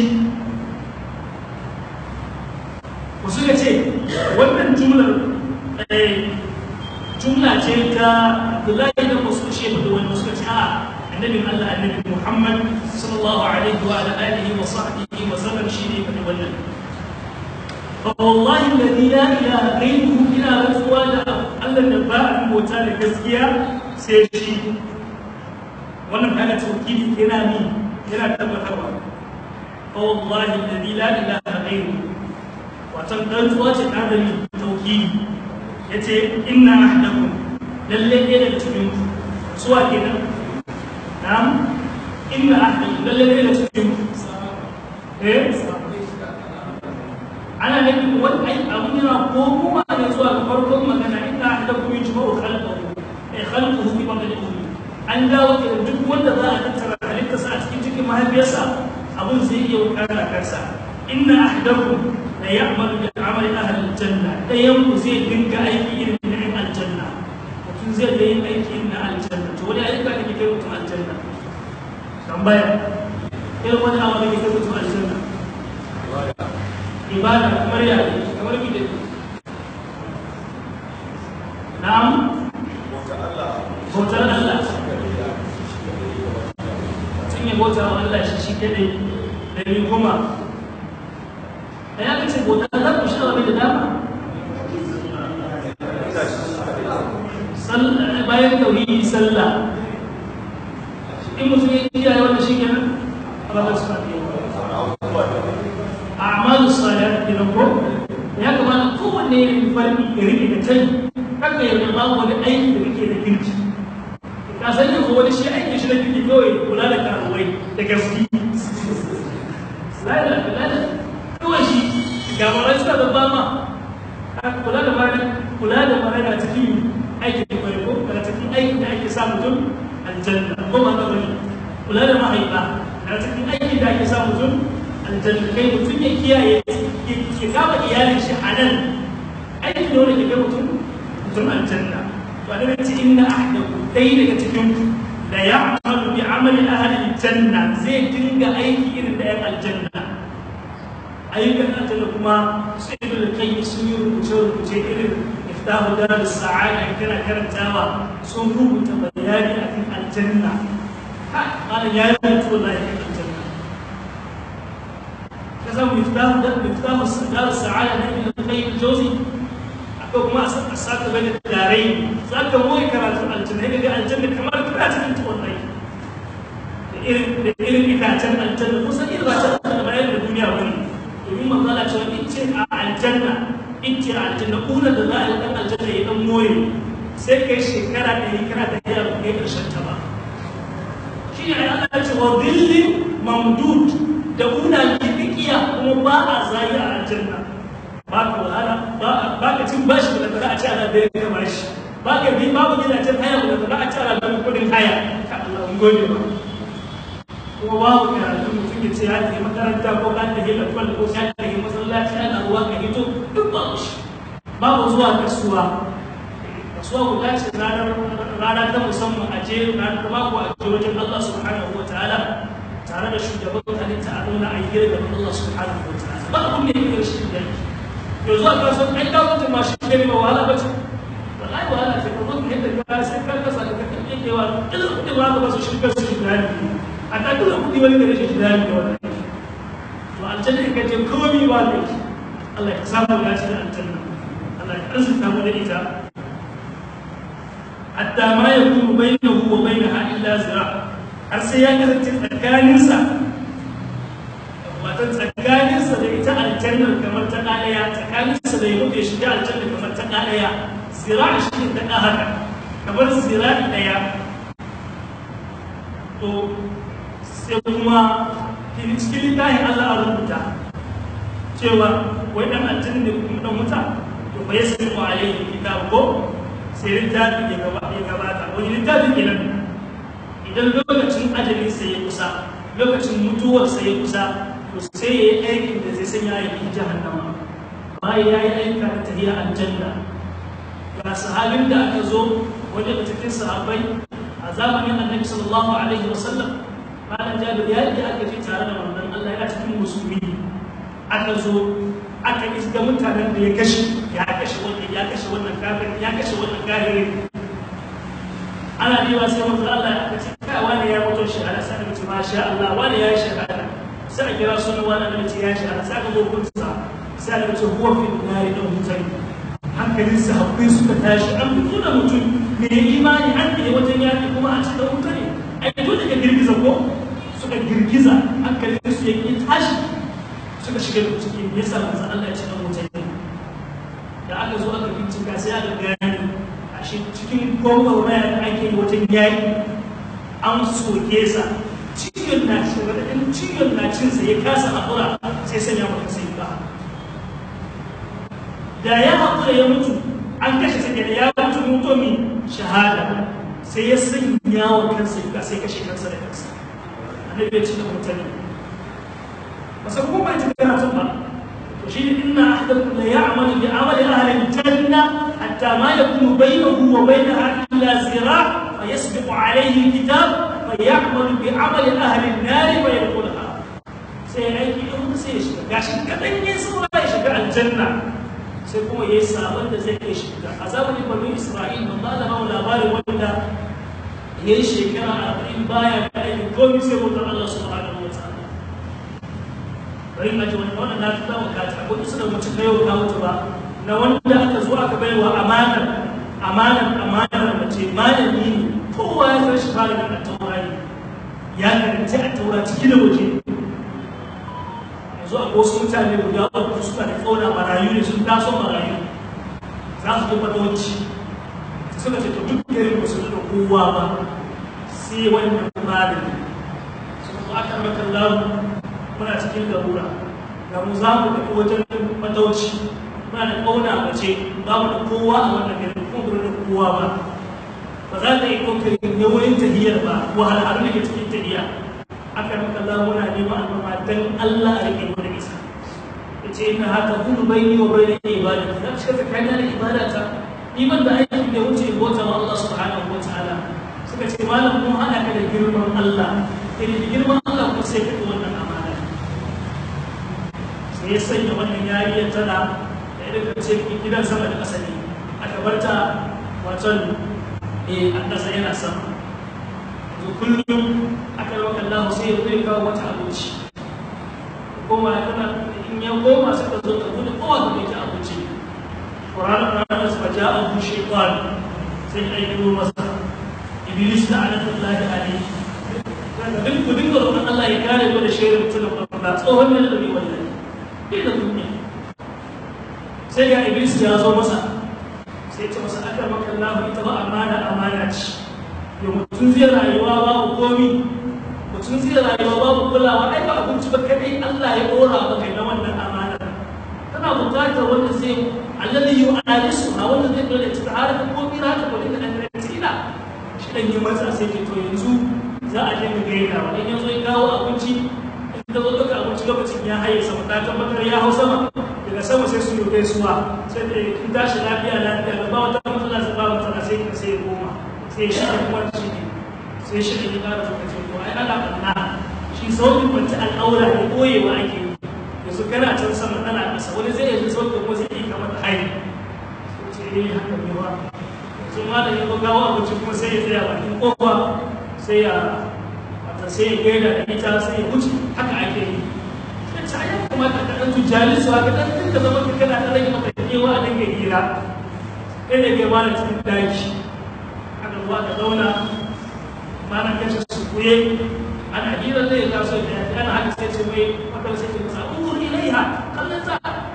ku suka ce wannan jumlar jumla ce ta Abdullahi da wasu shi da wani suka ce a annabi Allah annabi Muhammad sallallahu alaihi wa alihi wa sahbihi wa sallam shi ne da wannan فوالله الذي لا اله غيره الى رسول الله da ba a bauta da gaskiya sai shi wannan kana tauhidi yana ni yana tabbatarwa فوالله الذي لا اله غيره watan rantsuwa ce ta da tauhidi yace inna ahdakum lalle ne daga cikin ku suwa kenan na'am inna ahdakum lalle ne daga cikin ku eh ana nufin wani ai abun yana komowa ne zuwa ga farkon magana inda aka dafa min jima'u khalqahu ai khalquhu fi batni ummi an dawo da duk wanda za a tattara halitta sa a cikin cikin mahaifiyarsa abun zai iya wakana kansa inna ahdakum la ya'malu bi amali ahli aljanna dayan ku zai dinga aiki irin na yan aljanna mutum zai da yin aiki irin na aljanna to wani ayyuka da ke kai mutum aljanna tambaya irin wani abu da ke kai mutum aljanna ibada kamar ya kamar bi da na'am bautar Allah mutum ya bauta wa Allah shi shi kadai da ni kuma da ya kace bautar Allah ku shi da dama bayan tauhidi sallah in mutum ya kiyaye wannan shi kenan Allah subhanahu wa ta'ala a'malu salihat kenan ko ya kamata kowanne ya yi farki ya rike da kai haka ya zama wani aiki da kake da kirki ka san yanzu wani shi aiki shi da kirki kawai kula da karuwai da gaski lada lada kawai shi ga mara suna da bama kula da mara kula da mara na cikin aikin da ko na cikin aikin da ake sa mutum aljanna ko ma ka bari kula da mahaifa na cikin aikin da ake sa mutum aljanna kai mutum ya kiyaye ya kama iyalin shi a nan aikin da wani ke kai mutum mutum aljanna to a daga cikin na ahdaku dai daga cikin da ya amalu bi amali ahli aljanna zai dinga aiki irin da yan aljanna ayyukan aljanna kuma su ibn al-qayyim sun yi rubuce rubuce irin iftahu darus sa'ada kana karantawa sun rubuta bayani akan aljanna ha ana ya rubuta wallahi aljanna كذا مفتاح ده مفتاح دار السعادة ده ابن القيم الجوزي أكو ما أساك بين الدارين سألك مو يكرات الجنة هي الجنة كمان كرات أنت والله إيرن إيرن إكاتن الجنة خصوصا إذا باشا ما يلد الدنيا وني يوم ما قال شو إنت الجنة إنت الجنة أولى دلائل أن الجنة يدم موي سيك شكرا ده كرات هي كيف شتبا شيء يعني الله يقول ظل ممدود da kuna kifikiya kuma ba a zayi a aljanna ba ka wahala ba ka cin bashi da za a ci ana da ya bashi ba ka bi babu gidajen haya da za a ci ana da kudin haya ka Allah mun gode ba kuma babu karatu mutum ya ce ya ke makaranta ko ka tafi lakwal ko ka tafi masallaci ana ruwa ka hito duk babu shi babu zuwa kasuwa kasuwa guda ce rana ta musamman a je ranar mako a je wajen Allah subhanahu wa ta'ala tare da shugaban halitta a nuna a yi da Allah subhanahu wa ta'ala ba abun da yake shi da yanzu a kaso ai ka mutum ma shi ne ba wahala bace wallahi wahala ce kuma kun yadda ka sai ka kasa da kake yake wa duk kudi ba ka su shi kasu shi da a ta duk kudi wani da shi da da wannan to aljanna ka je komai ba da Allah ya samu ya ci da aljanna Allah ya arzuta mu da ita hatta ma yakunu bainahu wa bainaha illa zira' har sai ya kasance tsakaninsa wata tsakaninsa da ita aljannar kamar ta ɗaya tsakaninsa da ya mutu ya shiga aljannar kamar ta ɗaya zira'i shi ne ɗan haka kamar zira'i ɗaya to sai kuma cikin littafin Allah a rubuta cewa wai ɗan aljanna ne kuma ɗan wuta to bai sai mu alaihi kitab ko sai littafi ya gabata wani littafi kenan idan lokacin ajalin sa ya kusa lokacin mutuwar sa ya kusa to sai ya yi aikin da zai sanya ya yi jahannama bayan ya yi aika da tafiya aljanna ga sahabin da aka zo wanda da cikin sahabbai a zamanin annabi sallallahu alaihi wasallam malam jabir ya yi aka je tare da wannan Allah yana cikin musulmi aka zo aka iska mutanen da ya kashe ya kashe wannan ya kashe wannan kafin ya kashe wannan kafiri ana yi wa sai mutum Allah ya aka ce kai wani ya mutu shahada sai aka ce masha Allah wani ya yi shahada sai a kira sunan wani da ce ya yi shahada sai aka zo kunsa sai aka ce huwa fi nari dan mutane hankalin sahabbai suka tashi an fito da mutum mai imani an ne wajen yaƙi kuma a cikin wuta ne ai dole ka girgiza ko suka girgiza hankalin su yake tashi suka shiga da ciki me yasa manzo Allah ya ce dan wuta ne da aka zo aka bincika sai aka gani a shi cikin gwamnati da ake yi wajen yaƙi an soke sa ciwon na shi wadda ciwon na cinsa ya kasa haƙura sai sanya mutum sai ba da ya haƙura ya mutu an kashe sa da ya mutu mutu mi shahada sai ya sanya wa kansa yuka sai kashe kansa da kansa annabi ya ce da mutane ba san ko bai tuka tun ba to shi inna ahadakum la ya'malu bi amali ahli al-janna hatta ma yakunu bainahu wa bainaha illa zira fa yasbiqu alayhi al-kitab fa ya'malu bi amali ahli an-nar fa yadkhulaha sai aiki in sai ya shiga gashi kadan ya saura ya shiga aljanna sai kuma ya yi sabon da zai kai shiga a zamanin bani isra'il ban ba da mawa labarin wanda ya yi shekara arba'in baya da aikin komi sai mutum allah subhanahu wa ta'ala bari ma ji wani wannan na tuta wa kata akwai su da mutum na yau ka mutu ba na wanda aka zo aka bai wa amanar amanar amanar mace malami ne kowa ya san shi fara da taurari ya karanci a taura ciki da waje yanzu a wasu mutane guda uku suna da tsauna marayu ne sun taso marayu za su je fatawanci suka ce to duk garin ba su da kowa ba sai wannan malami suka zo aka maka lamu muna cikin garura ga mu za mu tafi wajen fatawanci muna da ƙauna mace ba mu da kowa a wannan garin kuma ba da kowa ba ba za ta yi kokarin yawayin tahiyar ba wahalhalu da ke cikin tahiya aka maka Allah muna neman al'umma dan Allah a rike mu da isa yace inna haka kullu bayni wa bayna ibadati da shi tsakanin da ibadata ni ban da aiki da wuce bota wa Allah subhanahu wa ta'ala suka ce malam mun hada ka da girman Allah irin girman Allah ko sai ka wannan amana sai ya sanya wannan yariyar tana da irin da ce gidan sama da ƙasa ne aka barta waton eh an ƙasa yana sama kullum aka yi Allah sai ya zai kawo wata abinci koma ya kana in ya koma sai ka zo ka bude kowa ka kai ta abinci Qur'an ranar su faja abu shaytan sai ya yi masa iblis da anatullahi alaihi daga duk ku dinga roƙon Allah ya kare mu da shirin mutum da tsohon ne da bai wallahi bai da duniya sai ga iblis ya zo masa sai ce masa aka maka Allah ita ba amana amana ce yau mutum zai rayuwa babu komi mutum zai rayuwa babu kulawa ai ba abinci ba kadai Allah ya dora maka na wannan amana kana bukatar wanda zai alladhi yu'alisu ha wanda zai dole ta har da komi na ta dole da tina shi dan yi matsa sai ke to yanzu za a je mu gaida wa in yanzu ya kawo abinci in ka zo duka abinci lokacin ya haye sama ta tabbatar ya hau sama daga sama sai su yi gaisuwa sai da kin tashi lafiya lafiya da ba wata matsala sai ba matsala sai ka sai ya koma sai shi da kuma shi ne sai shi da ya kara suka ce ko ai ana banna shi sauƙin kwanci al'aura ne ɓoyewa ake yi yanzu kana can sama ana ƙasa wani zai yanzu sauƙin kuma zai yi kamar da haini sai ce eh haka ne ba yanzu ma da yanzu gawo abinci kuma sai ya tsaya bakin ƙofa sai ya wata sai ya gaida da ita sai ya wuce haka ake yi sai ce ai ya kamata ka ɗan tujali su haka ɗan duka zama ka kana ɗan rage maka kewa a dinga hira ɗaya da ke mana cikin daji aka zuwa da zauna mana kashe su kuye ana hira zai taso da yaji ana haka sai ce mai wadda sai ce masa ungur ilaiha kallon ta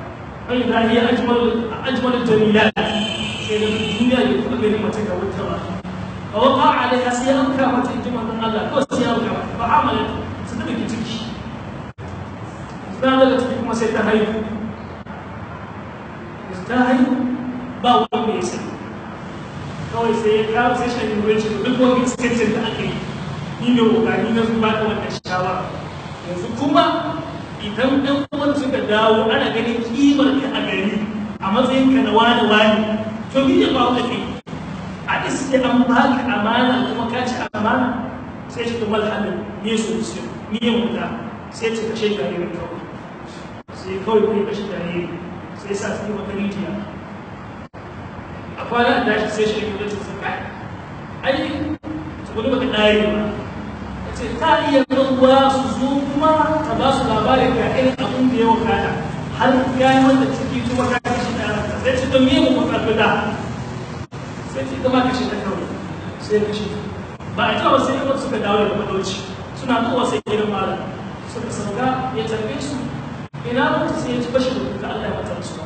wani da ya ajmal jamilat sai da duniya ya kuma gani mace ga wata ba a wata alaiha sai an kama ta ita manzon Allah kawai sai an kama ba amala su ta biki ciki na daga ciki kuma sai ta haihu ta haihu ba wanda ya sani kawai sai ya kawo sai shan yi ce duk wani iskancin da aka yi ni ne kokari na zuba da wannan shawara yanzu kuma idan ɗan uwan suka dawo ana ganin kimar ka a gari a matsayin ka na wani wani to ni ya ba da kai a iske an baka amana kuma ka ci amana sai shi kuma alhamdulillah ne su su ni ya mutu sai ce kashe jaririn kawai sai kawai kai kashe jaririn sai sa su yi maka rijiya a kwana da shi sai shi ne da su kai ai su gudu baka ɗari ba ce ta iya ruwa su zo kuma ta ba su labarin ga irin abin da ya wakana har ya yi wanda ciki kuma ka kashe da ranka sai ce don miye mu karfi da sai ce gama kashe ta kawai sai kashe ba a tawa sai yawan suka dawo da madauci suna zuwa sai gidan malam suka sauka ya tarbe su ina mutu sai ya ci bashi da kuka Allah ya mata su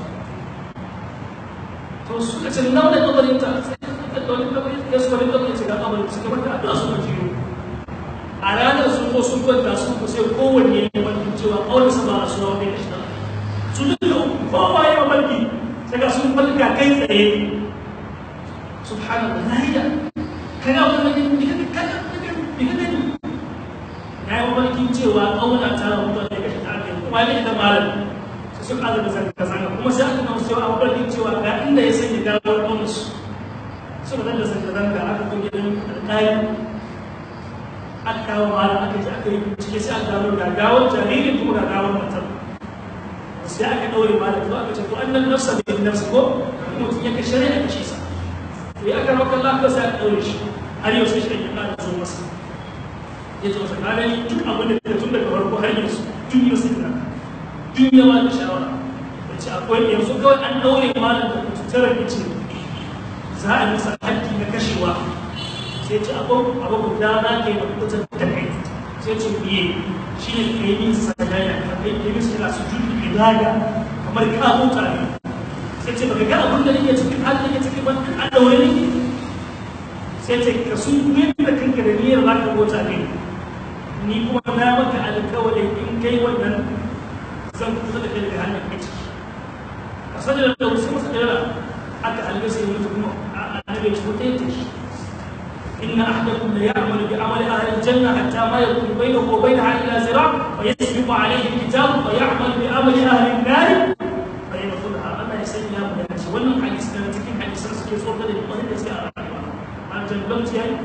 to suka ce nawa da kabarin ta sai ka ɗauki kabarin ya su wani kabarin ce ga kabarin suka mata addu'a suka jiyo a ranar sun ko sun kwanta sun ko sai kowanne ya wani cewa kawai sa ba a suna wani kashi su duka kowa ya mafarki sai ga sun falka kai tsaye subhanallah lahiya kana wani wani diga kana diga gani ya yi mafarkin cewa kauna ta rabu da kashi ta aka yi kuma ne da malam sai sun azaba zanga zanga kuma sai aka kawo cewa a mafarkin cewa ga inda ya sanya gawar kaunarsu suka zanga zanga zanga aka kuma gidan alƙali aka kawo malam aka ji aka yi bincike sai aka gano ga gawar jaririn kuma ga gawar matar sai aka ɗaure malam to aka ce to annan nafsa da yin nafsa ko mutum ya kashe rai a kashe sa to ya aka rawa kallon sai aka ɗaure shi har yau sai shi ya ƙara zo masa ya ce masa gani duk abin da tun daga farko har yanzu duk yau sai da duk yawa da shawara ya ce akwai yanzu kawai an ɗaure malam da kututturar ya ce za a yi masa haddi na kashewa sai ce abin abu guda na ke da kuta da kai sai ce biye shi ne ka yi min sadaya ka kai ka yi min sadaya su judu ibada kamar ka huta ne sai ce baka ga abin da nake cikin halin nake cikin ban a daure ne sai ce ka sun kuma da kanka da niyyar za ka huta ne ni kuma na maka alƙawarin in kai wannan zan kusa da kai daga hannun kai ciki ka sanya da wasu masa dara aka halga sai mutu kuma a annabi ya ci wata yake shi إن أحدكم ليعمل بعمل أهل الجنة حتى ما يكون بينه وبينها إلا ذراع فيسبق عليه الكتاب فيعمل بعمل أهل النار فيدخلها أما يسلم من الحج ولا حديث كان تكين حديث رسول الله صلى الله عليه وسلم عن جنبت يعني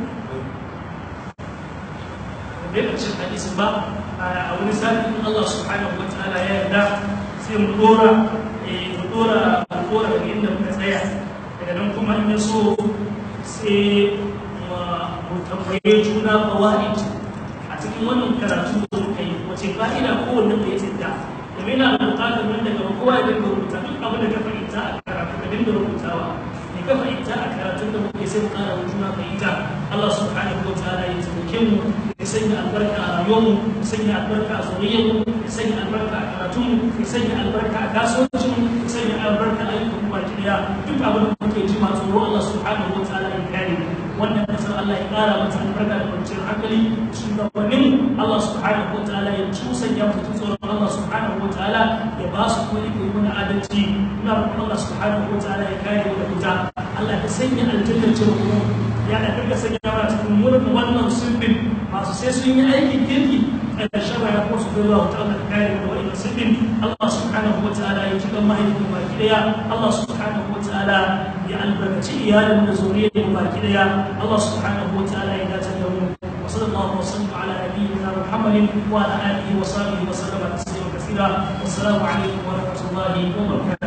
bai ƙarshen hadisin ba a wani sati Allah subhanahu wa ta'ala ya yarda sai mu dora mu dora mu dora daga inda muka tsaya daga nan kuma in ya so sai mu tambaye juna fawaid a cikin wannan karatu da muka yi wace fa'ida kowanne da ya tsinta domin yana da buƙatar nan daga kowa ya dinga rubuta duk abin da ka fahimta a karatu ka dinga rubutawa ne ka fahimta a karatun da muke sai mu ƙara wa juna fahimta Allah subhanahu wa ta'ala ya taimake mu ya sanya albarka a rayuwarmu ya sanya albarka a zuriyarmu ya sanya albarka a karatunmu ya sanya albarka a kasuwancinmu ya sanya albarka a ayyukan mu baki daya duk abin da muke ji ma tsoro Allah subhanahu wa ta'ala ya kare mu wannan kasar Allah ya kara mata albarka da kwanciyar hankali shugabannin Allah subhanahu wa ta'ala ya tusanya mutum tsoron Allah subhanahu wa ta'ala ya ba su kuma iko yi mana adalci muna roƙon Allah subhanahu wa ta'ala ya kare mu da wuta Allah ya sanya aljanna ce mu ya da duka sanya mana cikin murna wannan sulbin masu sai sun yi aikin kirki ƙarshen rayuwa ko su gaba wata Allah kare mu da wa'in sulbin Allah subhanahu wa ta'ala ya cikin mahaifin baki daya Allah subhanahu wa ta'ala ya albarkaci iyalin da zuriyar mu baki daya Allah subhanahu wa ta'ala ya dace da mu وصلى الله وسلم على نبينا محمد وعلى اله وصحبه وسلم تسليما كثيرا والسلام عليكم ورحمه الله وبركاته